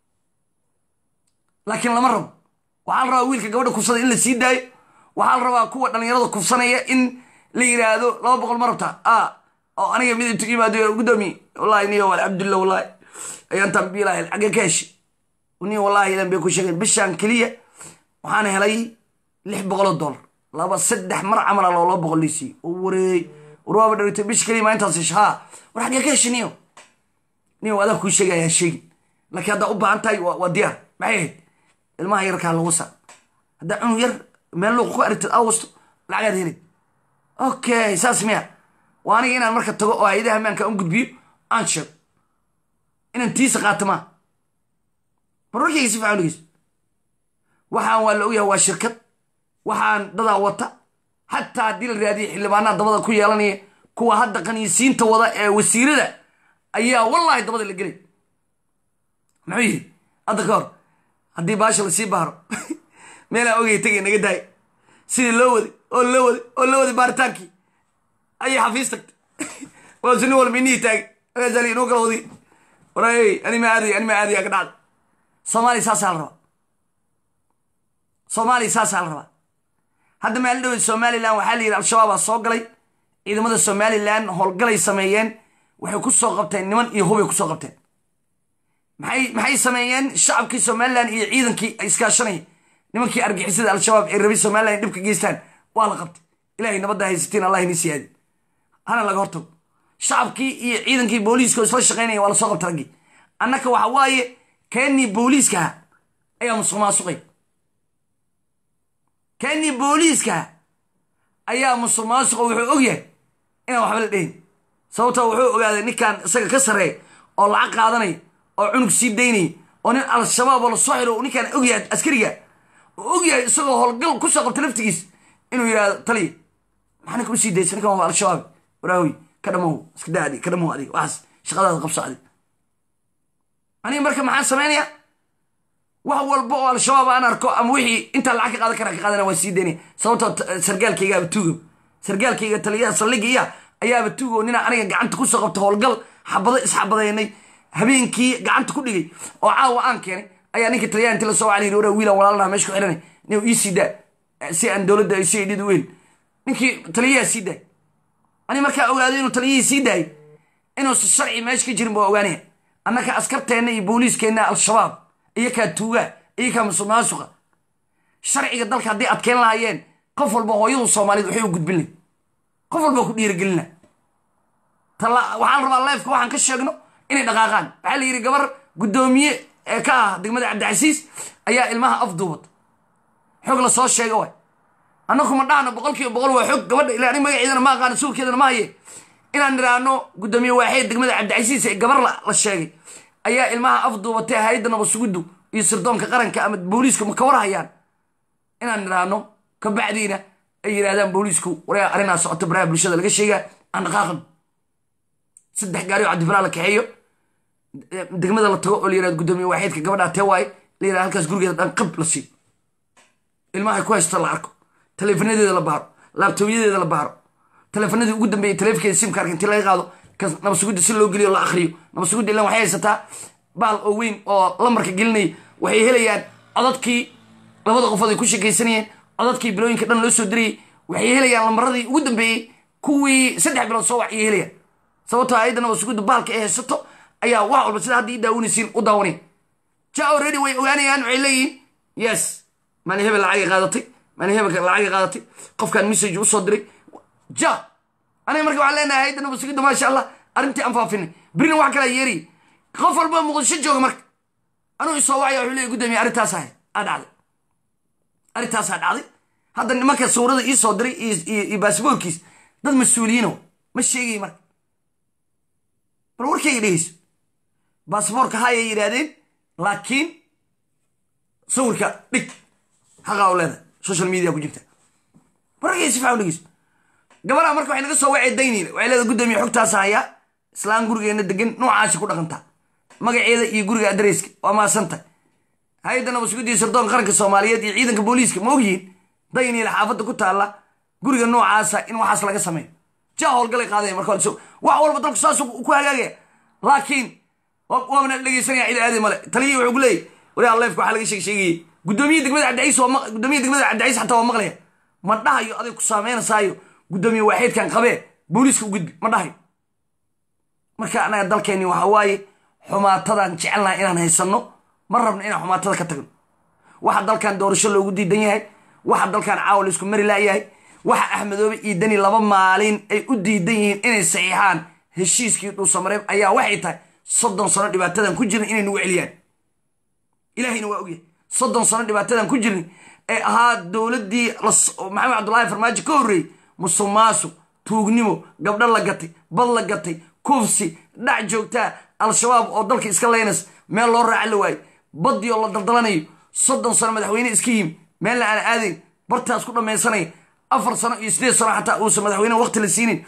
laakiin lama rabo waxaa la rabaa wiilka gabadha kufsada in la sii daayo waxaa la rabaa kuwa dhallinyarada kufsanaya in la yidhaahdo laba boqol ma rabtaa a oo aniga mid intu yimaado gudoomiye wallahi niyo wal cabdullah wallahi ayaan tambiilahay xagge ka heshay niyo wallahi ilan bay ku sheegeen bishaan keliya waxaan helay lix boqoloo dollar laba saddex mar camala loo laba boqol liisii oo wareey warwaaba dharagtay bish keliya maa intaas hesha haa war xaggee ka heshay niyo niyo adaa kuu sheegaya ha sheegin laakiin haddaa u baahan tahay waa diyaar maxay ahayd ilmaha yarkaa lagu saa haddaa cunug yar meel luuq ku aragtid awasto lacagaad helay okay saas miya waa aniga inaan marka tago oo hay-adaha ammaanka un gudbiyo aan sheego inaan tiisa qaato maa marwarkayga si fiican dhegeyso waxaan waa la ogyahay waa shirkad waxaan dadaa wata xataa haddii la raadiya xildhibaanaha dabada ku yeelanaya kuwa hadda qaniisiinta wada ee wasiirada ayaa wallaahi dabada la gelay muxuu yidhi hadda ka hor haddii baasha lasii baaro meelaa ogay tegay naga daay sidii loo waday oo loo waday oo loo waday baaritaankii ayay xafiis tagtay waasu nin walba inihii taagay markaasa inoo kala wadi waray ani ma aadaya ani ma aadaya ka dhacda soomaaliya saasaa la rabaa soomaaliya saasaa la rabaa hadda maalin dhaweed somalilan waxaa la yidhi al-shabaabaa soo galay ciidamada somalilan howlgalay sameeyeen waxay ku soo qabteen niman iyo hubay ku soo qabteen maxay maxay sameeyeen shacabkii somalilan iyo ciidankii ay iskaashanayeen nimankii argixisada al-shabaab ee rabay somalilan dhibka geystaan waa la qabtay ilahay nabadda haysatiin allah ini siyaadi hana laga hortago shacabkii iyo ciidankii booliiska oo isla shaqaynaya waa lasoo qabta raggii annaka waxa waaye keenii booliiskaha ayaa musuq maasuqay keenii booliiskaha ayaa musuq maasuqa wuxuu ogyahay inaan waxba la dhehin sababtoo wuxuu ogaaday ninkan isaga ka sarreeya oo lacag qaadanaya oo cunug sii daynaya oo nin al-shabaab oo lasoo xiro ninkaan ogyahay askariga oo ogyahay isagoo howlgal kusoo qabta laftigiis inuu yidhahdo taliya maxaa ninka usii daysa ninkan waa al-shabaab waraahoy ka dhamow iska daa adig ka dhamow adig waxaas shaqadaada qabso adig aniga marka maxaan samaynayaa wax walba oo al-shabaab aan arko ama wixii intaa lacag ka qaadan karaa ka qaadana waan sii daynaya sababtoo sargaalkaygaaba tuuga sargaalkayga taliyaha saldhiga iya ayaaba tuugo nina aniga gacanta kusoo qabta howlgal xabado isxabadeynay habeenkii gacanta ku dhigay oo caawa aan keenay ayaa ninka taliyaha inti lasoo wacala yidhi waraa wiilan walaalnaha meesha ku xiranay nin ii sii daa si aan dowladda ay sii dhid weyn ninkii taliyaha sii daay ani markaa ogaaday inuu taliyihii sii daayay inuusan sharci meesha ka jirin baa ogaanaya annaka askarteenna iyo booliiskeenna al-shabaab iyakaa tuugaa iyakaa musuq maasuqa sharciga dalka hadday adkeyn lahaayeen qof walba hooyadu soomaaliyed waxay u gudbin lahay qof walba ku dhiirigelina waxaan rabaa leefka waxaan ka sheegno inay dhaqaaqaan waxaa la yidhi gabar guddoomiye ee ka ah degmada cabdicasiis ayaa ilmaha afduubad xog la soo sheega waay annaku ma dhahno boqol kiiba boqol waa xog gabadha ilaa anig magaceedana ma aqaano suulkeedana ma haye inaan nidhaahno guddoomiye waaxeed degmada cabdicasiis ee gabar la sheegay ayaa ilmaha afduubatay hay-adda nabasuguddu iyo sirdoonka qaranka ama booliisku ma ka war hayaan inaan nidhaahno kabacdiina ay yidhahdaan booliisku waryaa arrinaa socoto baraha bulshada laga sheegaa aan dhaqaaqan saddex gaari oo cabdifalaa la kaxeeyo degmada la tago oo la yirahdo guddoomiye waaxeedka gabadhaa tee waaye la yirahdo halkaas gurigeeda dhan qab la siiyo ilmahay ku haysto la arko taleefonadeeda la baaro laabtooyadeeda la baaro taleefonadii ugu dambeeyey taleefonkeeda simkaarka intii laga qaado ka nabasugudda si loo geliyo la akhriyo nabasugudda ilan waxay haysataa baal oo weyn oo lamarka gelinaya waxay helayaan codadkii labada qofood ay ku sheekaysanayeen codadkii bilooyinka dhan loo soo dirayay waxay helayaan lamaradii ugu dambeeyey kuwii saddex bilood soo wac ayay helayaan sababtoo ayadda nabasugudda baalka ay haysato ayaa wax walba sida hadda ii daawanaysiin u daawanay ja already way ogaanayaan waxay leeyihiin yes maalin hebel lacagay qaadatay maalin hebelka lacagay qaadatay qofkaan message usoo diray ja aniga marka waxaan leenahay hayadda nabasugudda maasha allah arrintii aan faafinay berina wax kalaa yeerayay qof walba muqdisho jooga marka anuu isoo wacaya wuxuu leeyahy guddoomiye arrintaas ahay aa dhacday arrintaasaa dhacday hadda nimanka suurada ii soo diray iyo baasboorkiis dad mas-uuliyiino ma sheegay marka bal warkayga dhegeyso baasboorka hayay yidhaahdeen laakiin sawirka dhig xaqaa u leedahay social media ku jirta warkayga si fiican u dhegeyso gabadha marka waxay naga soo wacay dayniile waxay leedahay guddoomiye xogtaas hayaa islaan gurigeena degan noocaasi ku dhaqantaa magaceeda iyo guriga adreyska waa maasanta hay-adda nabasuguddiya sirdoon qaranka soomaaliyeed iyo ciidanka booliiska ma ogyihiin dayniile xaafadda ku taalla guriga noocaasa in waxaas laga sameeyo ja howlgalay qaadaya marka wax walba dalku saas ku hagaagaya laakiin waabana dhegeysanaya cid aadi male taliyii wuxuu ku leeyay wariyaa leefka waxaa laga sheeg sheegayay guddoomiye degmada cabdicaiis waa guddoomiye degmada cabdicaiis xataa waa maqlaya ma dhahayo aday ku saameynasaayo guddoomiye waaxeedkan qabee booliiska u gudbi ma dhahayo marka anaga dalkeenni waxa waaye xumaatadan jecelnaha inaan haysanno ma rabno inaan xumaatada ka tagno waxa dalkan doorasho loogu diidan yahay waxa dalkan caawa laisku mari laayahay waxa axmedoobe iyo deni laba maalin ay u diidan yihiin inay saxiixaan heshiiskii dhuusamareeb ayaa waxay tahay soddon sano dhibaatadan ku jirin inay nagu celiyaan ilaahayna waa ogyahay soddon sano dhibaatadan ku jirin ee ahaa dowladdii maxamed cabdullaahi farmaajo ka horreeyey musuq maasuq tuugnimo gabdho la gatay bad la gatay kufsi dhac joogtaa al-shabaab oo dalka iska leynas meel loo raaca la waayo baddii oo la daldalanayo soddon sano madaxweyne iska yimi meelna aan aadayn bartaas ku dhammaysanaya afar sano iyo sideed sano xataa uusan madaxweyne waqti la siinin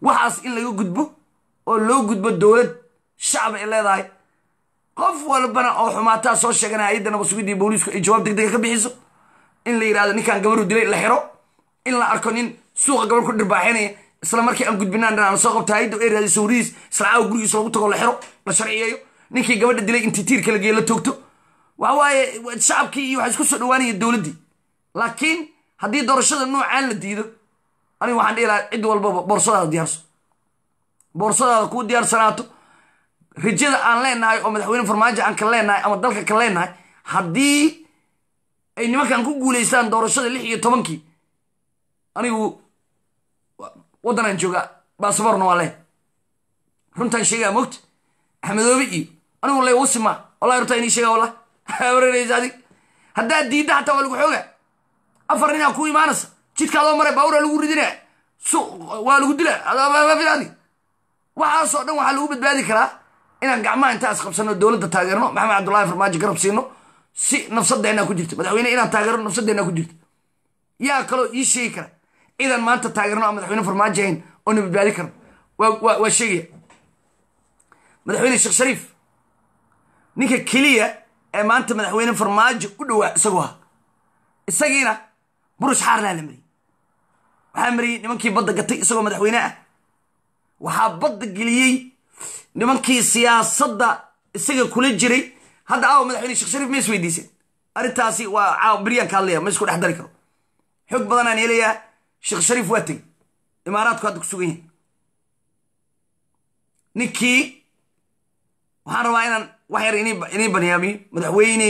waxaas in laga gudbo oo loo gudbo dowlad shacab ay leedahay qof walbana oo xumaataa soo sheegana hay-adda nabadsugiddii booliisku ay jawaab deg dega ka bixiso in la yidhahdo ninkaan gabaru dilay la xiro in la arko nin suuqa gabar ku dhirbaaxinaya isla markii aan gudbinaan dhanaan soo qabta hay-adda ay raadisa sawirihiis isla caawa gurigiisa lagu tago la xiro la sharciyeeyo ninkii gabadha dilay intii tiirka la geeyo la toogto waxa waaye shacabkii iyo waxaa isku soo dhawaanaya dowladdii laakiin haddii doorashada noocaan la diido aniga waxaan dhihi lahaa cid walbaba boorsadaada diyaarso boorsadaada kuu diyaarsanaato rajada aan leenahay oo madaxweyne farmaajo aan ka leenahay ama dalka ka leenahay haddii ay nimankan ku guulaystaan doorashada lix iyo tobankii anigu waddanaan joogaa baasaboorna waa leen runtaan sheegaa mogta axmedoobe iyo anigu le wasi maa wallahi runtaa inii sheegaa wallah wareeraysa adig haddaad diidda xataa waa lagu xoogaa afar ninaa ku imaanaysa jidkaadoo mare baawura lagu ridinaa su waa lagu dilaa adig waxaasoo dhan waxaa lagu badbaadi karaa inaan gacmaha intaa isqabsano dowladda taageerno maxamed cabdullahi farmaajo garab siino si nafsadeenaa ku jirta madaxweyne inaan taageerno nafsadeenaa ku jirta yaa kaloo ii sheegi kara ciidan maanta taageerno aan madaxweyne farmaajo ahayn oo na badbaadi karno waa sheegaya madaxweyne sheekh shariif ninka keliya ee maanta madaxweyne farmaajo u dhowaa isagoo ah isagiina burush xaarlaa la mariyey waxaa mariyey nimankii badda gatay isagoo madaxweyne ah waxaa badda geliyey nimankii siyaasadda isaga kula jiray hadda aawa madaxweyne sheekh shariif ma is weydiiseen arrintaasi waa caawa beryaan ka hadlaya ma isku dhex dari karo xog badanaan helayaa sheekh shariif waa tegey imaaraadku hadda ku sugan yahay ninkii waxaan rabaa inaan wax yar inii banyaamiyo madaxweyne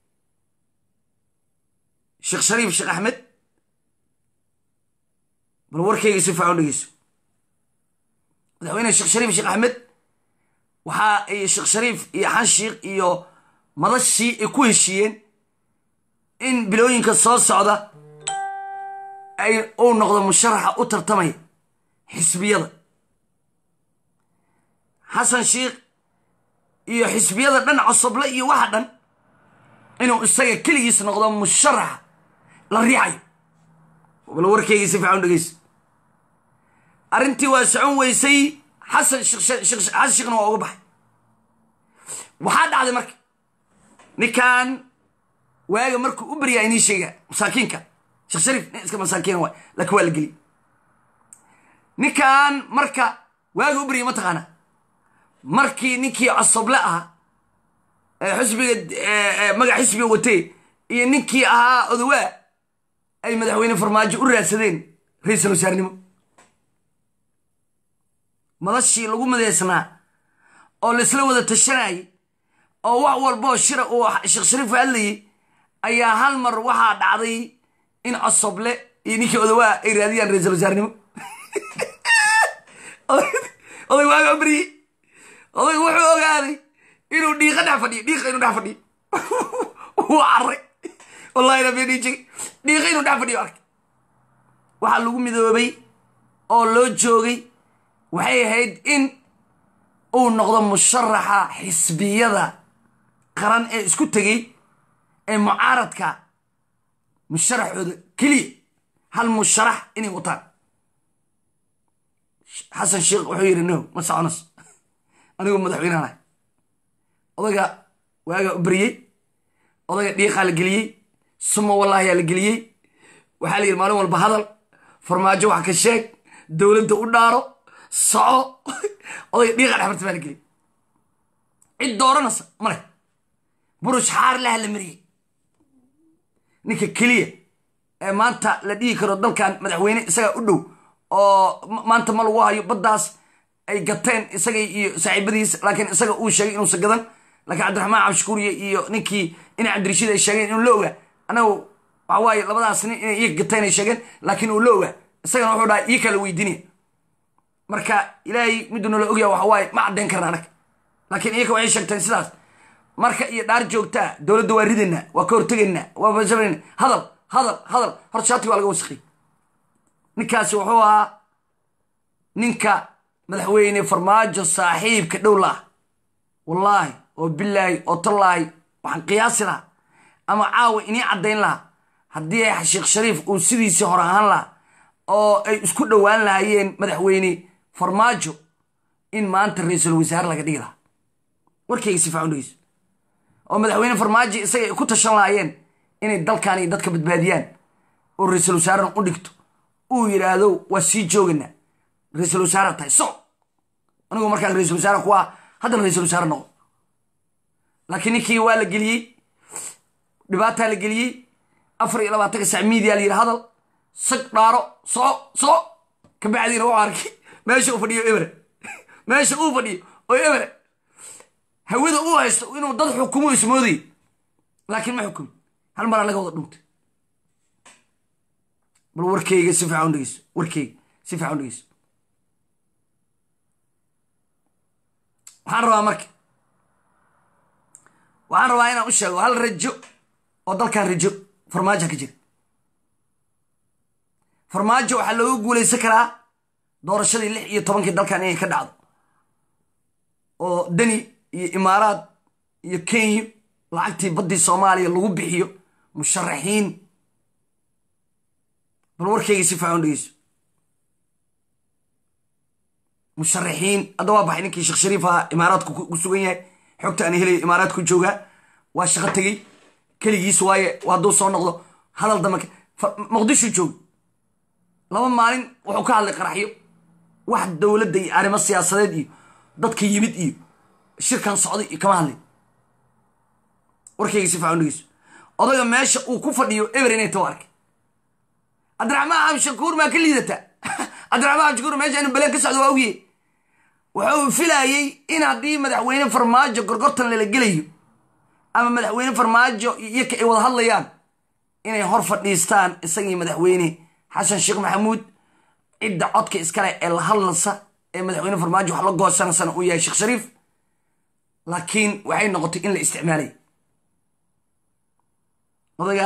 sheekh shariif sheekh axmed bal warkeyga si fiican u dhegeyso madaxweyne sheekh shariif sheekh axmed waxa ay sheekh shariif iyo xanshiikh iyo madashii ay ku heshiiyeen in bilooyinka soo socda ay uu noqdo musharaxa u tartamaya xisbiyada xasan sheikh iyo xisbiyada dhan cosoble iyo waxa dhan inuu isaga keligiis noqdo musharaxa la riixayo bal warkeygii si fiican u dhegeyso arrintii waa socon weysay xasan xasan sheekhna waa uga baxay waxaa dhacday marka ninkan waaga markuu u baryaa inii sheegaa masaakiinka sheekh shariif nin iska masaakiina waay laakiin waa la geliy ninkan marka waaga u baryay ma taqaana markii ninkii cosoble ahaa xisbiga magac xisbiga watee iyo ninkii ahaa odowaa ay madaxweyne farmaajo u raadsadeen ra-iisul wasaarnimo madashii lagu madeysnaa oo laisla wada tashanayay oo wax walboo shira uu sheekh shariif hadlayay ayaa hal mar waxaa dhacday in cosoble iyo ninkii odowaa ay raadiyaan ra-iisul wasaarnimo oday waaga baryey oday wuxuu ogaaday inuu dhiiqa dhex fadhiyo dhiiqa inuu dhex fadhiyo wuu carray wallahi nabedhijig dhiiqa inuu dhex fadhiyo arkay waxaa lagu midoobay oo loo joogay waxay ahayd in uu noqdo musharaxa xisbiyada qaran ee isku tegey ee mucaaradka musharaxooda keliya hal musharax inay wataan xasan sheekh wuxuu yidhi no ma soconas anigoo madaxweyneanahay odayga waagaa u baryey odayga dhiiqaa la geliyey suma wallaahiyaa la geliyey waxaa la yidhi maalin walba hadal farmaajo wax ka sheeg dowladda u dhaaro soco odayga dhiiqa dhexmarta baa la geliyey cid dooranaysa male burush xaar laha la mariyey ninka keliya ee maanta la dhihi karo dalkan madaxweyne isagaa u dhow oo maanta ma lagu hayo baddaas ay gateen isaga iyo saaxiibadiis laakiin isaga uu sheegay inuusan gadan laakiin cabdiraxmaan cabdishukuuriye iyo ninkii ina cabdirashiid ay sheegeen inuu la ogaa anagu waxa waaye labadaas nin inay iyaga gateen ay sheegeen laakiin uu la ogaa isagana wuxuu dhahay iyo kala weydiinaya marka ilaahay miduu nala ogyaa waxa waaye ma caddayn karna anag laakiin iyaka waxay sheegteen sidaas marka iyo dhaar joogtaa dowladda waa ridaynaa waa ka hortegaynaa waa bashabayna hadal hadal hadal horta shaatiga waa laga wasaqay ninkaasi wuxuu ahaa ninka madaxweyne farmaajo saaxiibka dhow la ah wallaahi oo bilaahi oo tallaahi waxaan qiyaasi lahaa ama caawa inii caddayn lahaa haddii sheekh shariif uu sidiisii hore ahaan lahaa oo ay isku dhowaan lahaayeen madaxweyne farmaajo in maanta ra-iisul wasaare laga dhigi lahaa warkayga si fiican u dhegeyso oo madaxweyne farmaajo isaga ay ku tashan lahaayeen inay dalkan iyo dadka badbaadiyaan oo ra-iisul wasaarena u dhigto uu yidhaahdo waa sii jooganaa ra-iisul wasaare tahay so anigu markaan ra-iisul wasaare ku ah haddana ra-iisul wasaare noqo laakiin ninkii waa la geliyey dhibaataa la geliyey afar iyo labaatanka sac miidiya la yidhi hadal sag dhaaro soo soo kabacdiina wuxuu arkay meesha uu fadhiyo ebre meesha uu fadhiyo oo ebre hawada uu haysto inuu dad xukumo ismoodayy laakiin ma xukumi hal maraa laga wada dhuntay bal warkeyga si fiican u dhegeyso warkeyga si fiican u dhegeyso waxaan rabaa marka waxaan rabaa inaan u sheego hal rajo oo dalkan rajo farmaajo ka jira farmaajo waxaa looga guulaysan karaa doorashadii lix iyo tobankii dalkan inay ka dhacdo oo deni iyo imaaraad iyo kenya lacagtii baddii soomaaliya lagu bixiyo musharaxiin bal warkeyga si fiican u dhegeyso musharaxiin hadda waa baxay ninkii sheekh shariif ahaa imaaraadku ku sugan yahay xogta aan helay imaaraadku joogaa waa shaqo tegey keligiis waaye hadduu soo noqdo hadal dambe muqdisho joog laba maalin wuxuu ka hadlay qaraxyo wax dowladda iyo arrimo siyaasadeed iyo dadka yimid iyo shirkan socday iyo kama hadlay warkayga si fiican dhegeyso odaga meesha uu ku fadhiyo eber inay taw arkay cabdiraxmaan xamshakuur maa ka liidataa cabdiraxmaan xamshakuur meesha inuu baleen ka socdo waa ogyahay wuxuu filayey in haddii madaxweyne farmaajo gorgortan lala gelayo ama madaxweyne farmaajo iyoka ay wada hadlayaan inay hor fadhiistaan isagii madaxweyne xasan sheekh maxamuud cidda codka iskale ee la hadlansa ee madaxweyne farmaajo wax la goosanasana uu yahay sheekh shariif laakiin waxay noqotay in la isticmaalay odaga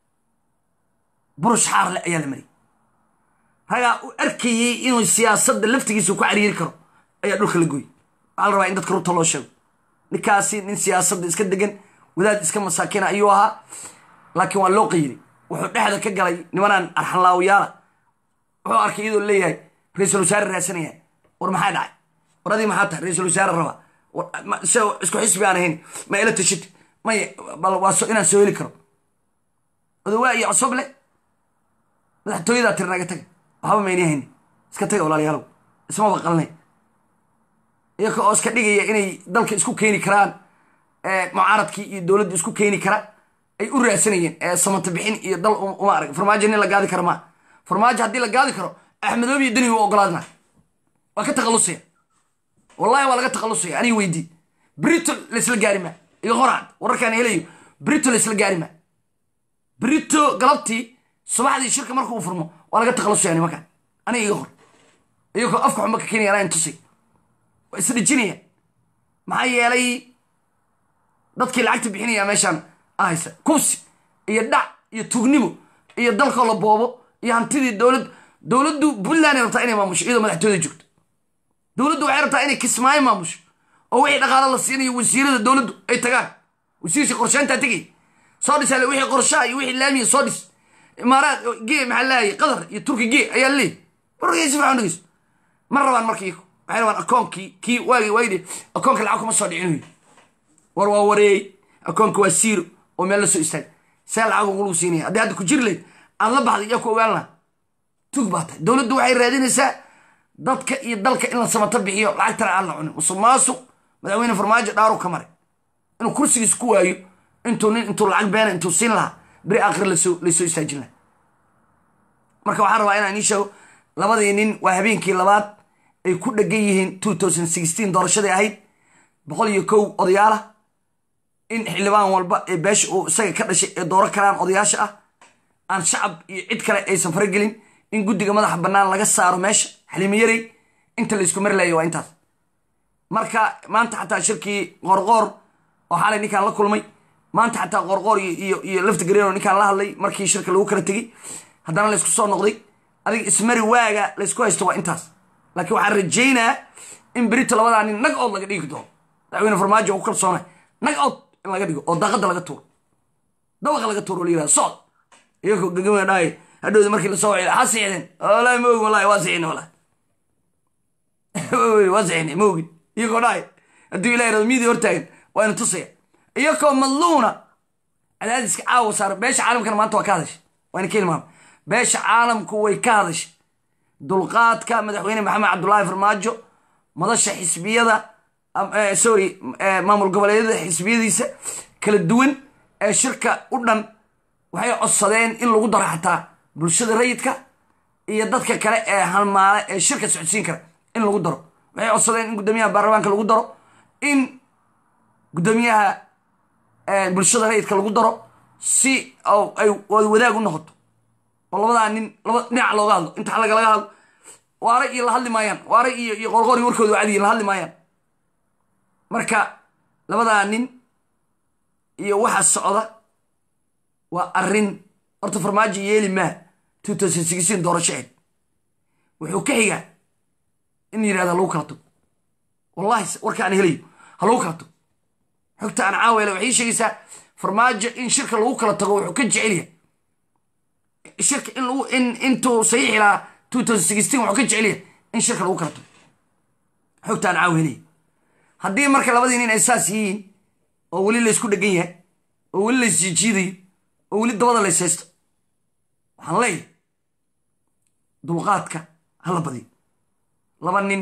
burush xaarle ayaa la mariyay ragaa u arkayey inuu siyaasadda laftigiisa ku cariiri karo ayaa dhulka la gooyey waxaa la rabaa in dadka rubta loo sheego ninkaasi nin siyaasadda iska degan wadaad iska masaakina ayuu ahaa laakiin waa loo qayiray wuxuu dhexda ka galay nimanaan arxanlaawayaala wuxuu arkay iyadoo leeyahay ra-iisul wasaare raasanaya war maxaa dhacay war adii maxaa tahay ra-iisul wasaare raba se isku xisbi aan ahayn ma ila tashid may bal waa inaan soo heli karo odawaa iyo cosoble madaxtooyadaa tiri naga taga waxba mayni hayni iska taga walaalayaalow ismaba qalnay iyaka oo iska dhigaya inay dalka isku keeni karaan mucaaradkii iyo dowladda isku keeni kara ay u raadsanayeen ee samata bixin iyo dal uma arag farmaajo nin la gaadi karo maa farmaajo haddii la gaadi karo axmedoobi iyo deni u ogolaadna waa ka takhallusaya wallahi waa laga takhallusaya aniga weydii brito laisla gaari maa iyo horaan wararkaan helayo brito laisla gaari maa brito galabtii subaxdii shirka marka uu furmo waa laga takhallusaya nimankan aniga iga hor iyagoo afka xumba ka keenaya anaa intusay waa isdhijinayaan maxaa yeelay dadkii lacagta bixinaya meeshaan ahaysa kubsi iyo dhac iyo tugnimo iyo dalkoo la boobo iyo hantidii dowlad dowladdu puntlanday rabtaa inay maamusho iyadoo madaxtooyada joogto dowladdu waxay rabtaa inay kismaayo maamusho oo wixii dhaqaalo la siinayo wasiirada dowladdu ay tagaan wasiirkii qorsheyntaa tegay soo dhisaale wixii qorshaha iyo wixii laamiya soo dhis imaaraad gee maxaa leeyahay qatar iyo turki gee ayaa leeyahy wargay si fiican dhegeyso ma rabaan marka iyaku waxay rabaan akoonkii kii waagi waayidhi akoonka lacag kuma soo dhicin war waa wareeyey akoonka waa siiro oo meel la soo istaag see lacag ugu lagu siinaya haddii hadda ku jiri layd aad la baxday yaa ku ogaan laha tug baa tahay dowladdu waxay raadinaysaa dadka iyo dalka in la samato bixiyo lacagtana aan la cunin musuq maasuq madaxweyne farmaajo dhaaru ka maray inuu kursigiis ku waayo intuu nin intuu lacag beena intuu siin lahaa beri aakhir lasoo laysoo istaajin lahaa marka waxaan rabaa inaan ii sheego labadii nin waa habeenkii labaad ay ku dhegan yihiin two thousand sixteen doorashadii ahayd boqol iyo kow odayaalah in xildhibaan walba ee beesha uu isaga ka dhashay ee dooro karaan odayaasha ah aan shacab iyo cid kale aysan faragelin in guddiga madaxa bannaan laga saaro meesha xalimayarey inta laysku mari layo waa intaas marka maanta xataa shirkii qoorqoor oo xalay ninkaan la kulmay maanta xataa qoorqoor iyo iyo lafta gareeno ninkaan la hadlay markii shirka lagu kala tegey haddana laysku soo noqday adiga ismari waaga laysku haysto waa intaas laakiin waxaan rajaynaa in berito labadaa nin nag ood laga dhigi doono madaxweyne farmaajo u kalsoona nag ood in laga dhigo oo daaqada laga tuuro dabaqa laga tuuro la yirahdo socod iyagoo gagama dhahay hadhowda markii lasoo wacay ha siixdeen wallaahi ma og wallahi waa siixin wallahi waa saxinay ma ogin iyagoo dhahay hadduu ilahi rado miidii hortaagan waa ina tusaya iyagoo madluuna cadaadiska caawa saara beesha caalamkana maanta waa ka hadashay waa ina ka hilmaama beesha caalamku way ka hadashay dulqaadka madaxweyne maxamed cabdulaahi farmaajo madasha xisbiyada sorry maamul goboleedyada xisbiyadiisa kala duwan ee shirka u dhan waxay codsadeen in lagu daro xataa bulshada rayidka iyo dadka kale ee halmaale ee shirka socodsiin kara in lagu daro waxay codsadeen in guddoomiyaha baarlamaanka lagu daro in guddoomiyaha bulshada rayidka lagu daro si ay wadaag u noqoto oo labadaa nin laba dhinac looga hadlo inta lagalaga hadlo waare iyo la hadli maayaan waare iyo iyo qorqori warkooda cadiyi la hadli maayaan marka labadaa nin iyo waxa socda waa arrin horta farmaajo yeeli maa two thousand sixteen doorashaheed wuxuu ka xigaa in yidhahda lagu kala tago wallahi warka aan helayo ha lagu kala tago xogta aan caawela waxay sheegaysaa farmaajo in shirka lagu kala tago wuxuu ka jecel yahay shirka in lagu in intuu saxiixi lahaa two thousand sixteen wuxuu ka jecel yahay in shirka lagu kala tago xogta aan caaw helaya haddii marka labadii nin ay saas yihiin oo weli laysku dhegan yahay oo weli laysjiijiidayo oo weli dabada lays haysto waxaan leeyahay dulqaadka hala badiyo laba nin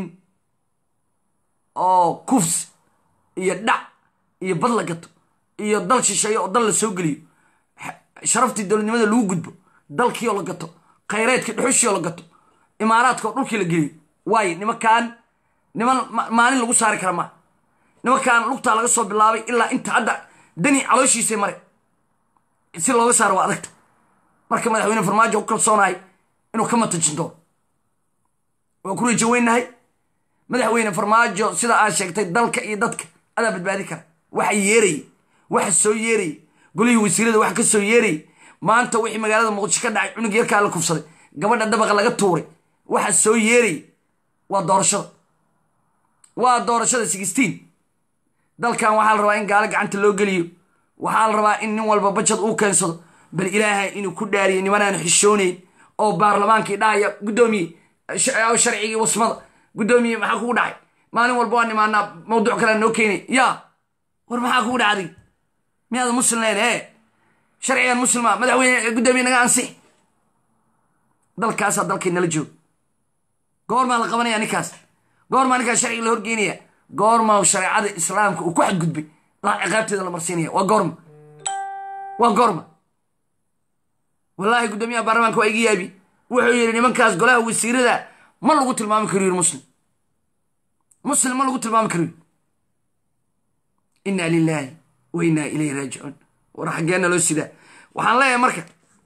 oo kufs iyo dhac iyo bad la gato iyo dal shisheeye oo dal la soo geliyo sharaftii dowladnimada lagu gudbo dalkii oo la gato khayreedkii dhuxushii oo la gato imaaraadka oo dhulkii la geliyo waayo nimankan niman maalin lagu saari kara maa nimankan lugtaa laga soo bilaabay ilaa inta hadda dani calooshiisay mare si looga saaro waa adagta marka madaxweyne farmaajo ku kalsoonahay inuu ka matajin doono waan ku rajaweynahay madaxweyne farmaajo sida aad sheegtay dalka iyo dadka adaa badbaadi kara waxa yeerayay waxa soo yeerayay golihii wasiirada waxa ka soo yeerayay maanta wixii magaalada muqdisho ka dhacay cunug yarkaa la kufsaday gabadha dabaqa laga tuuray waxa soo yeerayay waa doorashada waa doorashada sixteen dalkan waxaa la rabaa in gaalo gacanta loo geliyo waxaa la rabaa in nin walba bajad uu keensado bal ilaahay inuu ku dhaariyo nimanaan xishoonayn oo baarlamaankii dhahaya guddoomiye sharcigii wasmada guddoomiye maxaa kugu dhacay maalin walba waa nimaanaa mawduuc kalea noo keenay yaa war maxaa kugu dhacday miyaada muslim leen e sharcigan muslima madaxweyne guddoomiye naga ansix dalkaasaa dalkay nala jooga goormaa la qabanaya ninkaas goormaa ninkaas sharciga la horgeynaya goormaa shareecada islaamka uu ku xadgudbay ciqaabteeda la marsiinaya waa goorma waa goorma wallaahi guddoomiyaha baarlamaanka waa iga yaabi wuxuu yidhi nimankaas golaha wasiirada ma lagu tilmaami karo yiri muslim muslim ma lagu tilmaami karo inna lilaahi wa innaa ilayhi raajicuun war xaggeenna loo sidaa waxaan leeyahay marka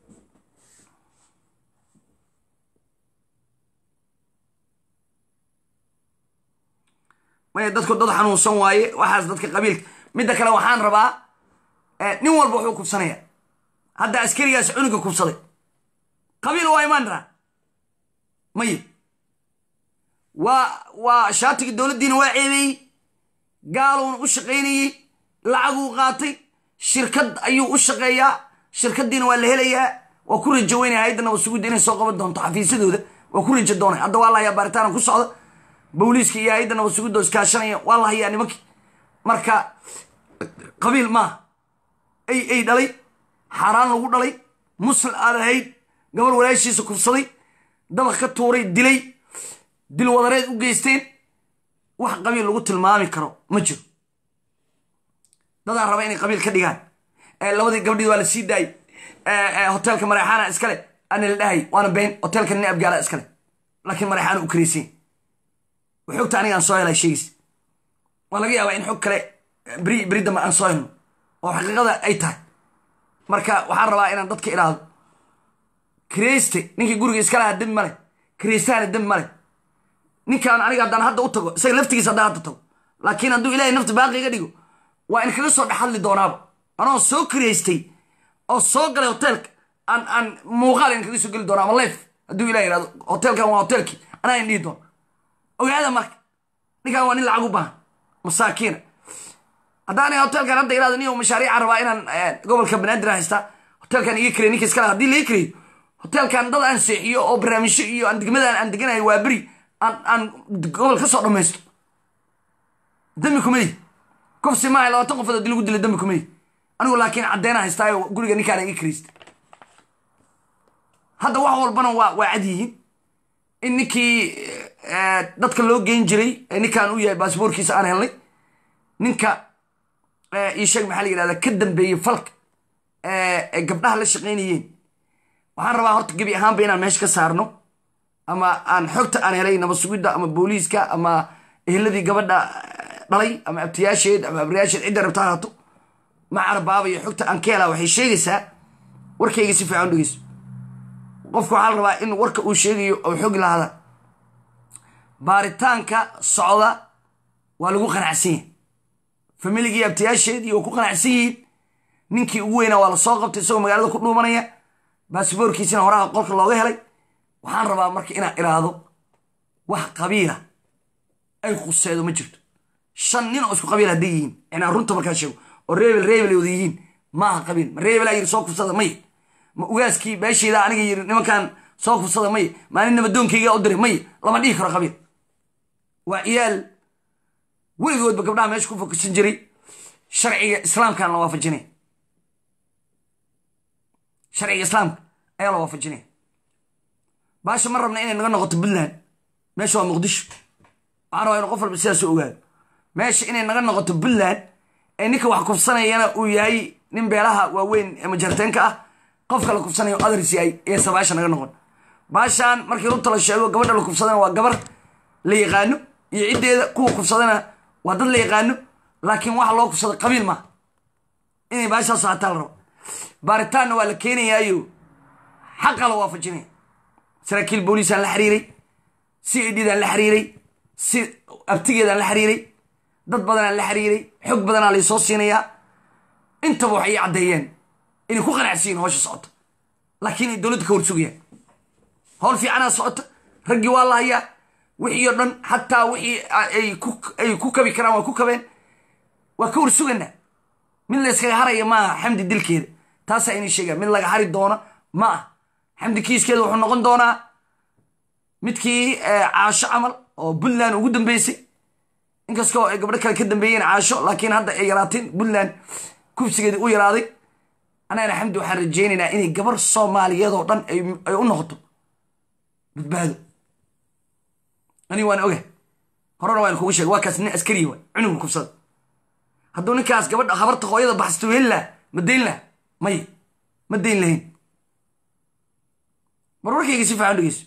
maya dadku dad xanuunsan waaye waxaas dadka qabiilka midda kale waxaan rabaa nin walba wuxuu kubsanaya hadda askarigaas cunuga kubsaday qabiil waa imaan raa maya waa waa shaatigii dowladdiina waa ceebeeyey gaaluuna u shaqaynayey lacaguu qaatay shirkad ayuu u shaqeeyaa shirkaddiina waa la helayaa waa ku rajo weynaya hayadda nabasugudda inay soo qaban doonto xafiisyadooda waa ku rajo doonay hadda waa la hayaa baaritaana ku socda booliiska iyo hayadda nabasugudda iskaashanaya waa la hayaa nimankii marka qabiil maaha ay ay dhalay xaaraan lagu dhalay muslim aad ahayd gabar walaashiisa kufsaday dabaq ka tuuray dilay dil wadareed u geysteen wax qabiil lagu tilmaami karo ma jiro dadaan raba inay qabiil ka dhigaan labadii gabdhii waa la sii daayey hoteelka mareexaana iskale ana la dhahay waana been hoteelka nin abgaala iskale laakiin mareexaana u karaysan xogta aniga aan soo helay sheegis waa laga yaabaa in xog kale beri beri dambe aan soo helno oo xaqiiqada ay tahay marka waxaan rabaa inaan dadka idhaahdo kireyste ninkii guriga iska lahaa dembi male kireystahana dembi male ninkaan aniga haddaan hadda u tago isaga laftigiisa haddaan hadda tago laakiin hadduu ilahay nafta baaqi iga dhigo waa in kaga soo dhexhadli doonaaba anoo soo kireystay oo soo galay hoteelka aan aan muuqaal in kaga soo geli doona ama leef hadduu ilah yihahdo hoteelkan waa hoteelkii anaa in dhihi doona ogaada marka ninkaan waa nin lacag u baahan masaakiina haddaan hoteelkan hadda irahdo nin mashaariica rabaa inaan gobolka banaadir haystaa hoteelkan iga kirey ninka iskale haddii laga kireyo hoteelkan dad aan seexiyo oo barnaamijyo iyo aan degmadan aan deganayo waa beri aan aan gobol ka soo dhammaysto dambi kumadi kufsi maaha labaatan qofood haddii lagu dila dambi kumadi anigu laakiin caddeena haystaayo guriga ninkaan ii kirista hadda wax walbana waa waa cad yihiin in ninkii dadka loo geyn jiray ee ninkaan u yahay baasboorkiisa aan helnay ninka ii sheeg maxaa la yidhahda ka dambeeyey falka ee gabdhaha la shaqaynayeen waxaan rabaa horta gebi ahaanba inaan meesha ka saarno ama aan xogta aan helay nabad sugidda ama booliiska ama eheladii gabadha dhalay ama abtiyaasheed ama abriyaasheed cidda rabta haato macar baaba iyo xogta aan ka helaa waxay sheegaysaa warkayga si fiican dhegeyso qofku waxaa la rabaa in warka uu sheegayo oo xogi lahaada baaritaanka socda waa lagu qanacsan yahay familigii abtiyaasheedii oo ku qanacsan yihiin ninkii ugu weynaa waa la soo qabtay isagoo magaalada ku dhuumanaya baasboorkiisina horaha qolka looga helay waxaan rabaa marka inaan iraahdo wax qabiila ay khuseedo ma jirto shan nin oo isku qabiil hadday yihiin inaan runta markaa sheego oo reebel reebel ay wada yihiin maaha qabiil ma reebelaa yiri soo kufsada maya ma ugaaskii beesheeda aniga yiri nimankan soo kufsada maya maalin nabadoonkayga u diray maya lama dhihi karo qabiil waa ciyaal weligoodba gabdhaha meesha ku fokusan jiray sharciga islaamkaan la waafajinaya sharciga islaamka ayaa la waafajinaya baasha ma rabna inay naga noqoto puntland meesha waa muqdisho waxaan rabaa inu qof walba sidaas u ogaado meesha inay naga noqoto puntland ee ninka wax kufsanayana uu yahay nin beelaha waaweyn ee majarteenka ah qofka la kufsanayo adars yahay eesa baasha naga noqon baashaan markii runta la sheego gabadha la kufsadana waa gabar la yaqaano iyo ciddeeda kuwa kufsadana waa dad la yaqaano laakiin waxa loo kufsada qabiil maaha inay baashaas haataa la rabo baaritaanna waa la keenayaayo xaqa la waafajinaya saraakiil booliisaan la xiriiray c a d daan la xiriiray si abtigeedaan la xiriiray dad badanaan la xiriiray xog badanaa laysoo siinayaa intaba waxay ii caddeeyeen inay ku qanacsiyiin howsha socota laakiin ay dowladda ka horsugayaan howl fiicanaa socota raggii waa la hayaa wixii oo dhan xataa wixii ay ku kabi karaan waa ku kabeen waa ka horsuganaa mid layskaga haraya maaha xamdi dilkeeda taasaa inay sheegaan mid laga hari doona ma ah xamdi kiiskeeda wuxuu noqon doonaa midkii caasho camal oo puntland ugu dambeysay inkastoo ay gabdho kale ka dambeeyeen caasho laakiin hadda ay yaraateen puntland kubsigeedii u yaraaday anagana xamdi waxaan rajaynaynaa inay gabar soomaaliyeed oo dhan ay u noqoto badbaado aniga waan oga horena waan kugu sheegay waa kaas nin askariya waay cunuga kubsada hadduu ninkaas gabadha habarta hooyada baxsto heli laha ma dayn laha may ma dayn lahayn mar warkayga si fiican dhegeyso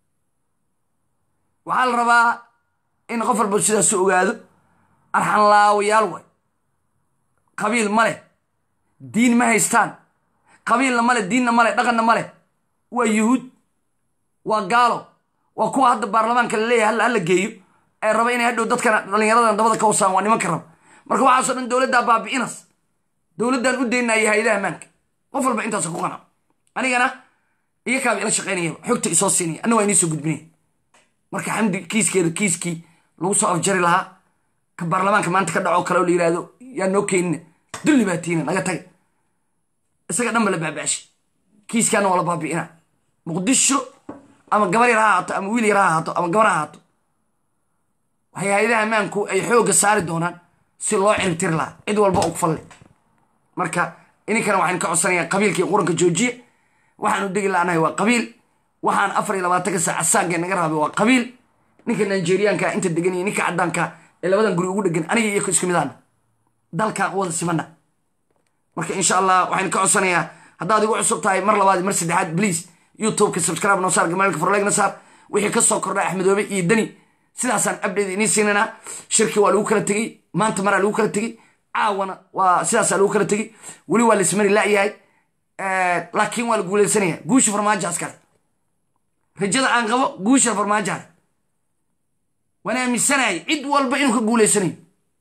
waxaa la rabaa in qof walba sidaas u ogaado arxanlaawayaal waay qabiil ma leh diin ma haystaan qabiilna male diinna male dhaqanna male waa yuhuud waa gaalo waa kuwa hadda baarlamaanka la leeyahay halla hala geeyo ee raba inay hadhow dadkana dhallinyaradan dabada ka wasaan waa nimanka raba marka waxaasoo dhan dowladdaa baabi'inas dowladdan u daynaya hay-adaha ammaanka qof walba intaasa ku qanaco anigana iyo kaaba ila shaqaynayaba xogta isoo siinaya anna waa inii soo gudbinaya marka xamdi kiiskeeda kiiskii lagu soo afjari lahaa ka baarlamaanka maanta ka dhaco kale oo la yidhaahdo yaa noo keenina dulli baa tiina naga taga isaga dhan ba la baaba'shay kiiskaana waa la baabi'ina muqdisho ama gabar yar ha ahaato ama wiil yar ha ahaato ama gabar ha ahaato waxay hay-adaha ammaanku ay xoogga saari doonaan si loo ciribtiri lahaa cid walba oo ku falle marka ininkana waxaynu ka codsanayaa qabiilkii quranka joojiye waxaanu degi la'nahay waa qabiil waxaan afar iyo labaatanka saac saanka naga raabay waa qabiil ninka nigeriyaanka inta degan iyo ninka caddaanka ee labadan guri ugu dhegan aniga iyo isku midaana dalkaan u wada simana marka insha allah waxaynu ka codsanayaa haddaad igu cusub tahay mar labaad mar saddexaad please youtubeka subscribe noo saar gamaalka farleegna saar wixii ka soo kordha axmedoobe iyo deni sidaasaan update inii siinanaa shirki waa lagu kala tegey maanta maraa lagu kala tegey caawana waa sidaasaa lagu kala tegey weli waa laismari la'yahay laakiin waa la guuleysanaya guusha farmaajaas kale rajada aan qabo guusha farmaajaale waan aaminsanayay cid walba inuu ka guuleysanayo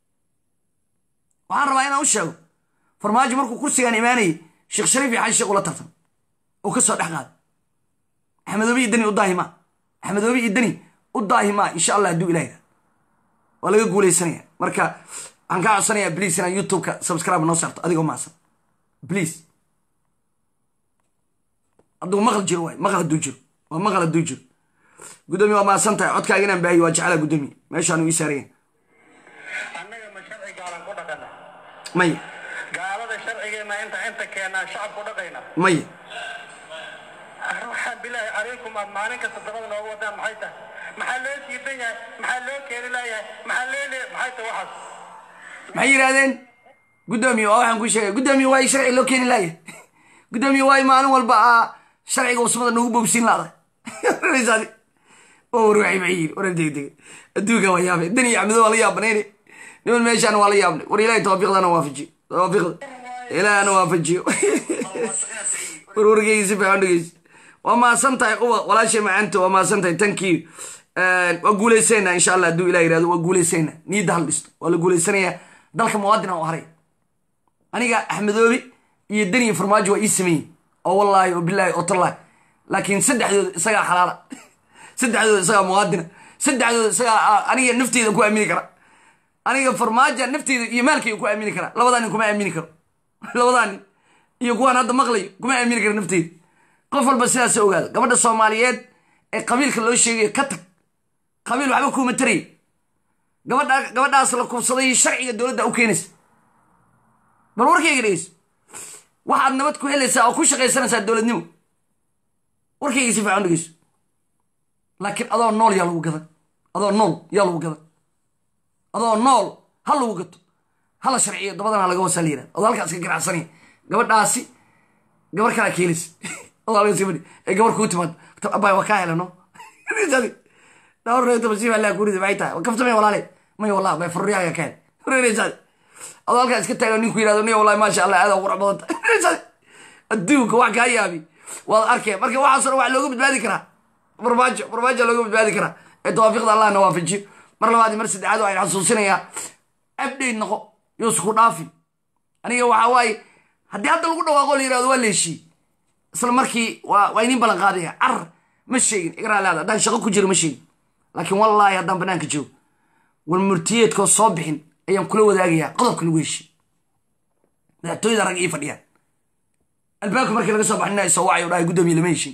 waxaan rabaa inaan u sheego farmaajo markuu kursigaan imaanayay sheekh shariif iyo xaji sheekh ula tartan oo ka soo dhex qaada axmedoobe iyo deni u daahima axmedoobe iyo deni u daahimaa insha allah hadduu ilaahda waa laga guuleysanaya marka waxaan kaa codsanayaa bliis inaan youtubeka subscribe noo saarto adigoo maasan bliis hadduu maqal jiro waay maqal hadduu jiro waa maqal hadduu jiro gudoomiye waa mahadsan tahay codkaaga inaan baahiyo waa jeclaa gudoomiye meeshaan uu ii saaraya annaga ma sharci gaalan ku dhaqana maya gaalada sharcigeena inta inta keenaa shacab ku dhaqayna maya waxaan bilaahi calaykum aad maalin kasta dabada nooga wadaan maxay tahay maxaa loo siidan yahay maxaa loo keeni laayahay maxaa loo le maxay tahay waxaas maxay yidhahdeen gudoomiye waa waxaan ku sheegay gudoomiye waa sharci loo keeni laaya gudoomiye waa maalin walba aa sharciga usmada nagu boobsiin laada oo warwaxay maxay yidhi waran degdega adduunka waa yaabay dan iyo axmedo waa la yaabanayne niman meeshaan waa la yaabnay war ilaahay tawaafiqdana waafajiyo tawaafiqda ilaahana waafajiyo warwargeyga si fiican dhegeysa waa mahadsan tahay uba walaashay macaanta waa mahadsan tahay tankii waa guulaysayna insha allah hadduu ilah yirahdo waa guulaysayna niyadda hal dhisto waa la guulaysanayaa dalka muwaadin aan u haray aniga axmedoobi iyo deni farmaajo waa ii sameeyey oo wallaahi oo bilaahi oo tallaahi laakiin saddexdooda isagaa xalaala saddexdooda isagaa muwaadina saddexdooda isagaa aniga nafteyda ku aamini kara aniga farmaaja nafteyda iyo maalkayga ku aamini kara labadaa nin kuma aamini karo labadaa nin iyo kuwaan hadda maqlayo kuma aamini kara nafteyda qof walba sidaas ogaada gabadha soomaaliyeed ee qabiilka loo sheegayo ka tag qabiil waxba kuuma taraya gabadha gabadhaas la kubsaday sharciga dowladda u keenaysa bal warkayga dhegeyso waxaad nabad ku helaysaa oo ku shaqaysanaysaa dowladnimo warkayga si fiican dhegeyso laakiin adoo nool yaa lagu gadan adoo nool yaa lagu gadan adoo nool ha lagu gato hala sharciyo dabadana laga wasaa la yirahda adoo halkaas ka ganacsanaya gabadhaasi gabar kalaa keelaysa adoo halkaas ka fadhi ee gabar kuu timaado abay waa kaa helano dhawr reeto masiiba allah kurida maxay tahay kaftamay walaale may wallah bay furriyaaga ka hel reereysaade adoo halkaa iska taagan ninku yirahdo niyo wallahi maasha allah aad qurux badan tahay reereysaade adduunka wax kaa yaabi waad arkeen marka waxaasoo dhan wax looga badbaadi karaa farmaajo farmaajo looga badbaadi karaa ee tawaafiqda allahna waafajiyo mar labaad iyo mar saddexaad waxaan xasuusinayaa abdhayd noqo yoosku dhaafi aniga waxaa waaye haddii hadda lagu dhawaaqo la yirahdo waa leeshii isla markii waa waa iniin ballan qaadaya car ma sheegin igraa leada haddaan shaqo ku jiro ma sheegin laakiin wallaahi haddaan banaanka joogo wal murtiyeedkoo soo bixin ayaan kula wadaagayaa qodobka lagu heshiy madaxtooyada rag ii fadhiyaan albaabka markii laga soo baxnina isoo wacay o dhahay guddoomiye lama heshin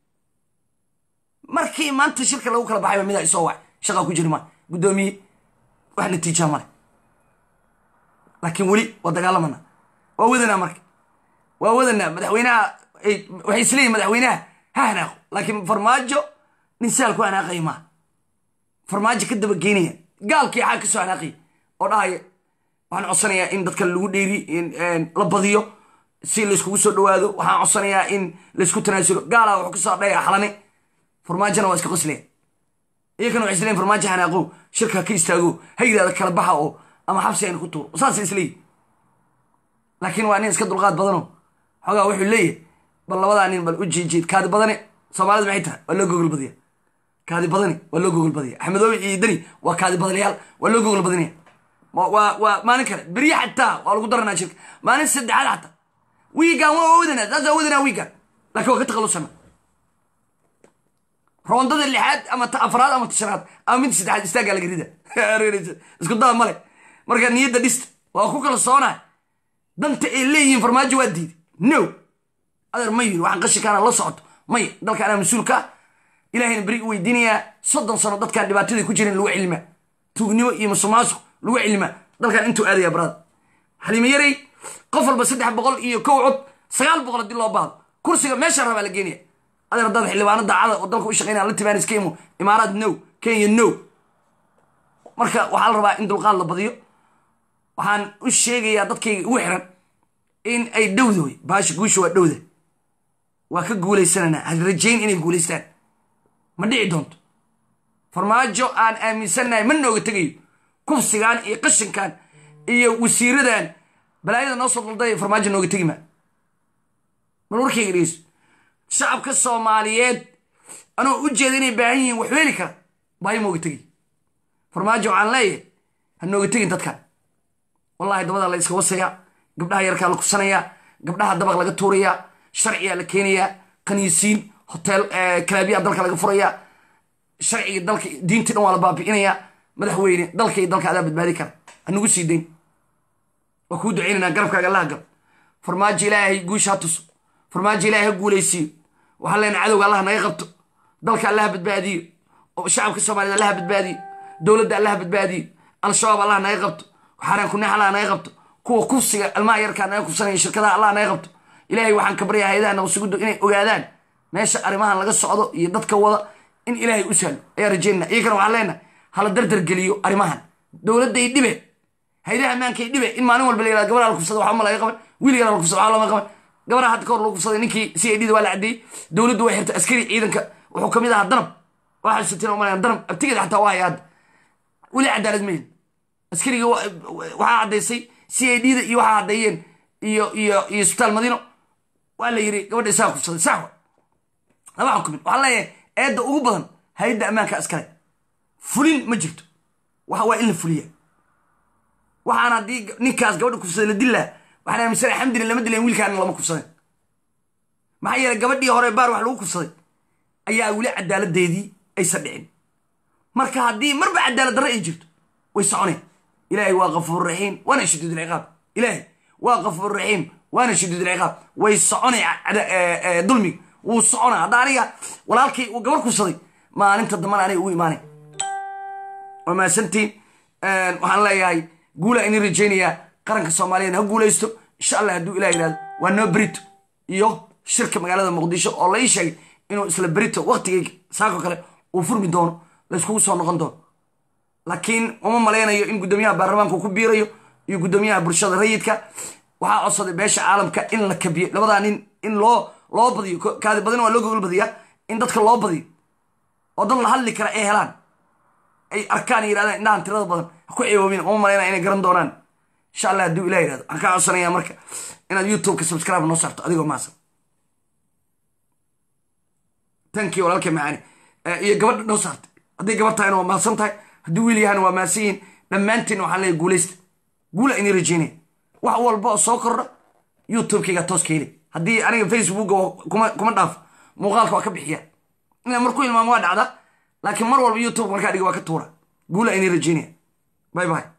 markii maanta shirka lagu kala baxayba midaa isoo wacay shaqaa ku jiri maa guddoomiye wax natiijaa male laakiin weli waa dagaalamana waa wadanaa marka waa wadanaa madaxweynaha waxay isleeyihin madaxweynaha ha hanaaqo laakiin farmaajo nin saal ku hanaaqaya maa farmaajo ka daba geynaya gaalkii xaa ka soo hanaaqaya oo dhahaya waxaan codsanayaa in dadka lagu dheeri la badiyo si layskugu soo dhawaado waxaan codsanayaa in laysku tanaasulo gaalaa wuxuu kasoo dhaya xalane farmaajona waa iska qoslaya iyakana waxay isleeyihin farmaajo hanaaqo shirka ka istaago ha yidhahda kala baxa oo ama xabsi ayna ku tuuro saasay isleeyihin laakiin waa nin iska dulqaad badano xoogaa wuxuu leeyahay bal labadaa nin bal u jiijiid kaadi badane soomaalida maxay tahay waa loo gogol badiya kaadi badani waa loo gogol badaya axmedoobi iyo deni waa kaadi badalayaal waa loo gogol badinaya waa waa maalin kale berye xataa waa lagu daranaa shirka maalin saddexaad xataa wiigan waa wadanaa saas waa wadanaa wiigan laakiin waa ka takhalusana roondada lixaad ama ta afraad ama tashanaad ama midda saddexaad istaaggaa laga rida isku daa male marka niyadda dhista waa ku kala soonaa danta ay leeyihiin farmaajo waa diiday no adeer ma yiri waxaan qashikaana la socoto maya dalka anaa mas-uulka ah ilahayna beri u weydiinayaa soddon sano dadkaan dhibaatadii ku jirin lagu cilmaa tuugnimo iyo musuqmaasuq lagu cilmaa dalkan intuu aadaya barada xaliimo yarey qof walba saddex boqol iyo kow cod sagaal boqol haddii loo baahdo kursiga meesha rabaa la geenaya adeer dad xildhibaano daacada oo dalka u shaqeynaya la tibaan iska imo imaaraad no kenya no marka waxaa la rabaa in dulqaad la badiyo waxaan u sheegayaa dadkayga ugu xiran in ay dhowdahoy baasha guusha waa dhowda waa ka guuleysananaa had rajayn inay guuleystaan ma dhici doonto farmaajo aan aaminsannahay ma nooga tegayo kufsigan iyo qashinkan iyo wasiiradan balaayada noo soo daldaya farmaajo nooga tegi maa bal warkayga dhegeyso shacabka soomaaliyeed anoo u jeeda inay baahan yihiin wax weeli kara baahi mooga tegi farmaajo waxaan leeyahay ha nooga tegin dadkan wallahi dabadaa la iska wasayaa gabdhaha yarkaa la kufsanayaa gabdhaha dabaq laga tuurayaa sharciyaa la keenayaa kaniisiin hotel kalaabiyaa dalka laga furayaa sharciga dalka diintii dhan waa la baabi'inayaa madaxweyne dalka iyo dalka adaa badbaadi kara hanugu sii dayn waa kuu ducaynanaa garabkaaga allaha gal farmaajo ilaahay guusha ha tuso farmaajo ilaahay ha guulaysiiyo waxaan leenahay cadowga allah naga qabto dalka allaha badbaadiyo oo shacabka soomaaliyed allaha badbaadiyo dowladda allaha badbaadiyo al-shabaab allah naga qabto xaaraan kuneex allah naga qabto kuwa kufsiga almaha yarkaa naga kufsanaya shirkadaha allah naga qabto ilaahay waxaan ka baryaa hay-adaha nabadsugudu inay ogaadaan meesha arrimahan laga socdo iyo dadka wada in ilaahay u sahlo ayaa rajeynana iyakana waxaan leenahay hala dardar geliyo arrimahan dowladday dhibe haydaha ammaankay dhibe in maalin walba la yihahdo gabadha la kufsada waxba ma laga qaban wiil yara la kufsada waxba lama qaban gabadha hadda ka hor lagu kufsaday ninkii c i d da waa la caddeeyey dowladdu way xirtay askari ciidanka wuxuu kamid ahaa danab waxaa xusateen oo malayan danab abtigeeda xataa waa haya hadda weli cadaalad mahin askariga waxaa caddaysay c i d da iyo waxaa caddeeyeen iyo iyo iyo isbitaal madiino waa la yiri gabadha isaga kufsaday sax wa lama xukumin waxaan leeyahay eedda ugu badan hay-adda ammaanka askare fulin ma jirto waxa waa in la fuliya waxaan haddii ninkaas gabadha kufsaday la dillaa waxaan aaminsanay alxamdulillah lama dilayn wiilkaana lama kufsadeen maxaa yeelay gabadhii hore baar wax lagu kufsaday ayaa weli cadaaladdeedii aysan dhicin marka haddii marba cadaalad darre ay jirto way soconeen ilaahay waa kafuur raxiim waana shadiid alciqaab ilaahay waa kafuur raxiim waana shadiid alciqaab way soconay dulmiga wuu soconaa hadda aniga walaalkay uu gabar kufsaday maalinta dambana aniga ugu imaanay waa mahadsantiin waxaan leeyahay guulaa ini rajaynayaa qaranka soomaaliyeed ha guulaysto insha allah hadduu ilah yihahdo waa noo berito iyo shirka magaalada muqdisho oo la ii sheegay inuu isla berito waktigay saako kale uu furmi doono layskugu soo noqon doono laakiin uma malaynayo in guddoomiyaha baarlamaanka ku biirayo iyo guddoomiyaha bulshada rayidka waxaa codsaday beesha caalamka in la kabiyo labadaa nin in loo loo badiyo kaadi badin waa loo gogol badiyaa in dadka loo badiyo oo dad la hadli kara ay helaan ay arkaan yirahdaan indhahan tirada badan ha ku ceeboobin uma malaynaya inay garan doonaan insha allah hadduu ilah yirahdo waxaan kaa codsanaya marka inaad youtubeka subscribe noo saarto adigoo maasan tankii walaalka macaani iyo gabadha noo saartay hadday gabar tahayna waa mahadsan tahay haddii wiil yahana waa mahadsan yihin dhammaantiin waxaan leeyahy guulaysta guula inii rajeynaya wax walba oo soo kordha youtubekayga toos ka heli haddii aniga facebooka kuma kuma dhaafo muuqaalka waa ka bixiya inaan marku ilmaamo waa dhacda laakiin mar walba youtube markaa dhiga waa ka tuura guula inii rajeynaya bye bye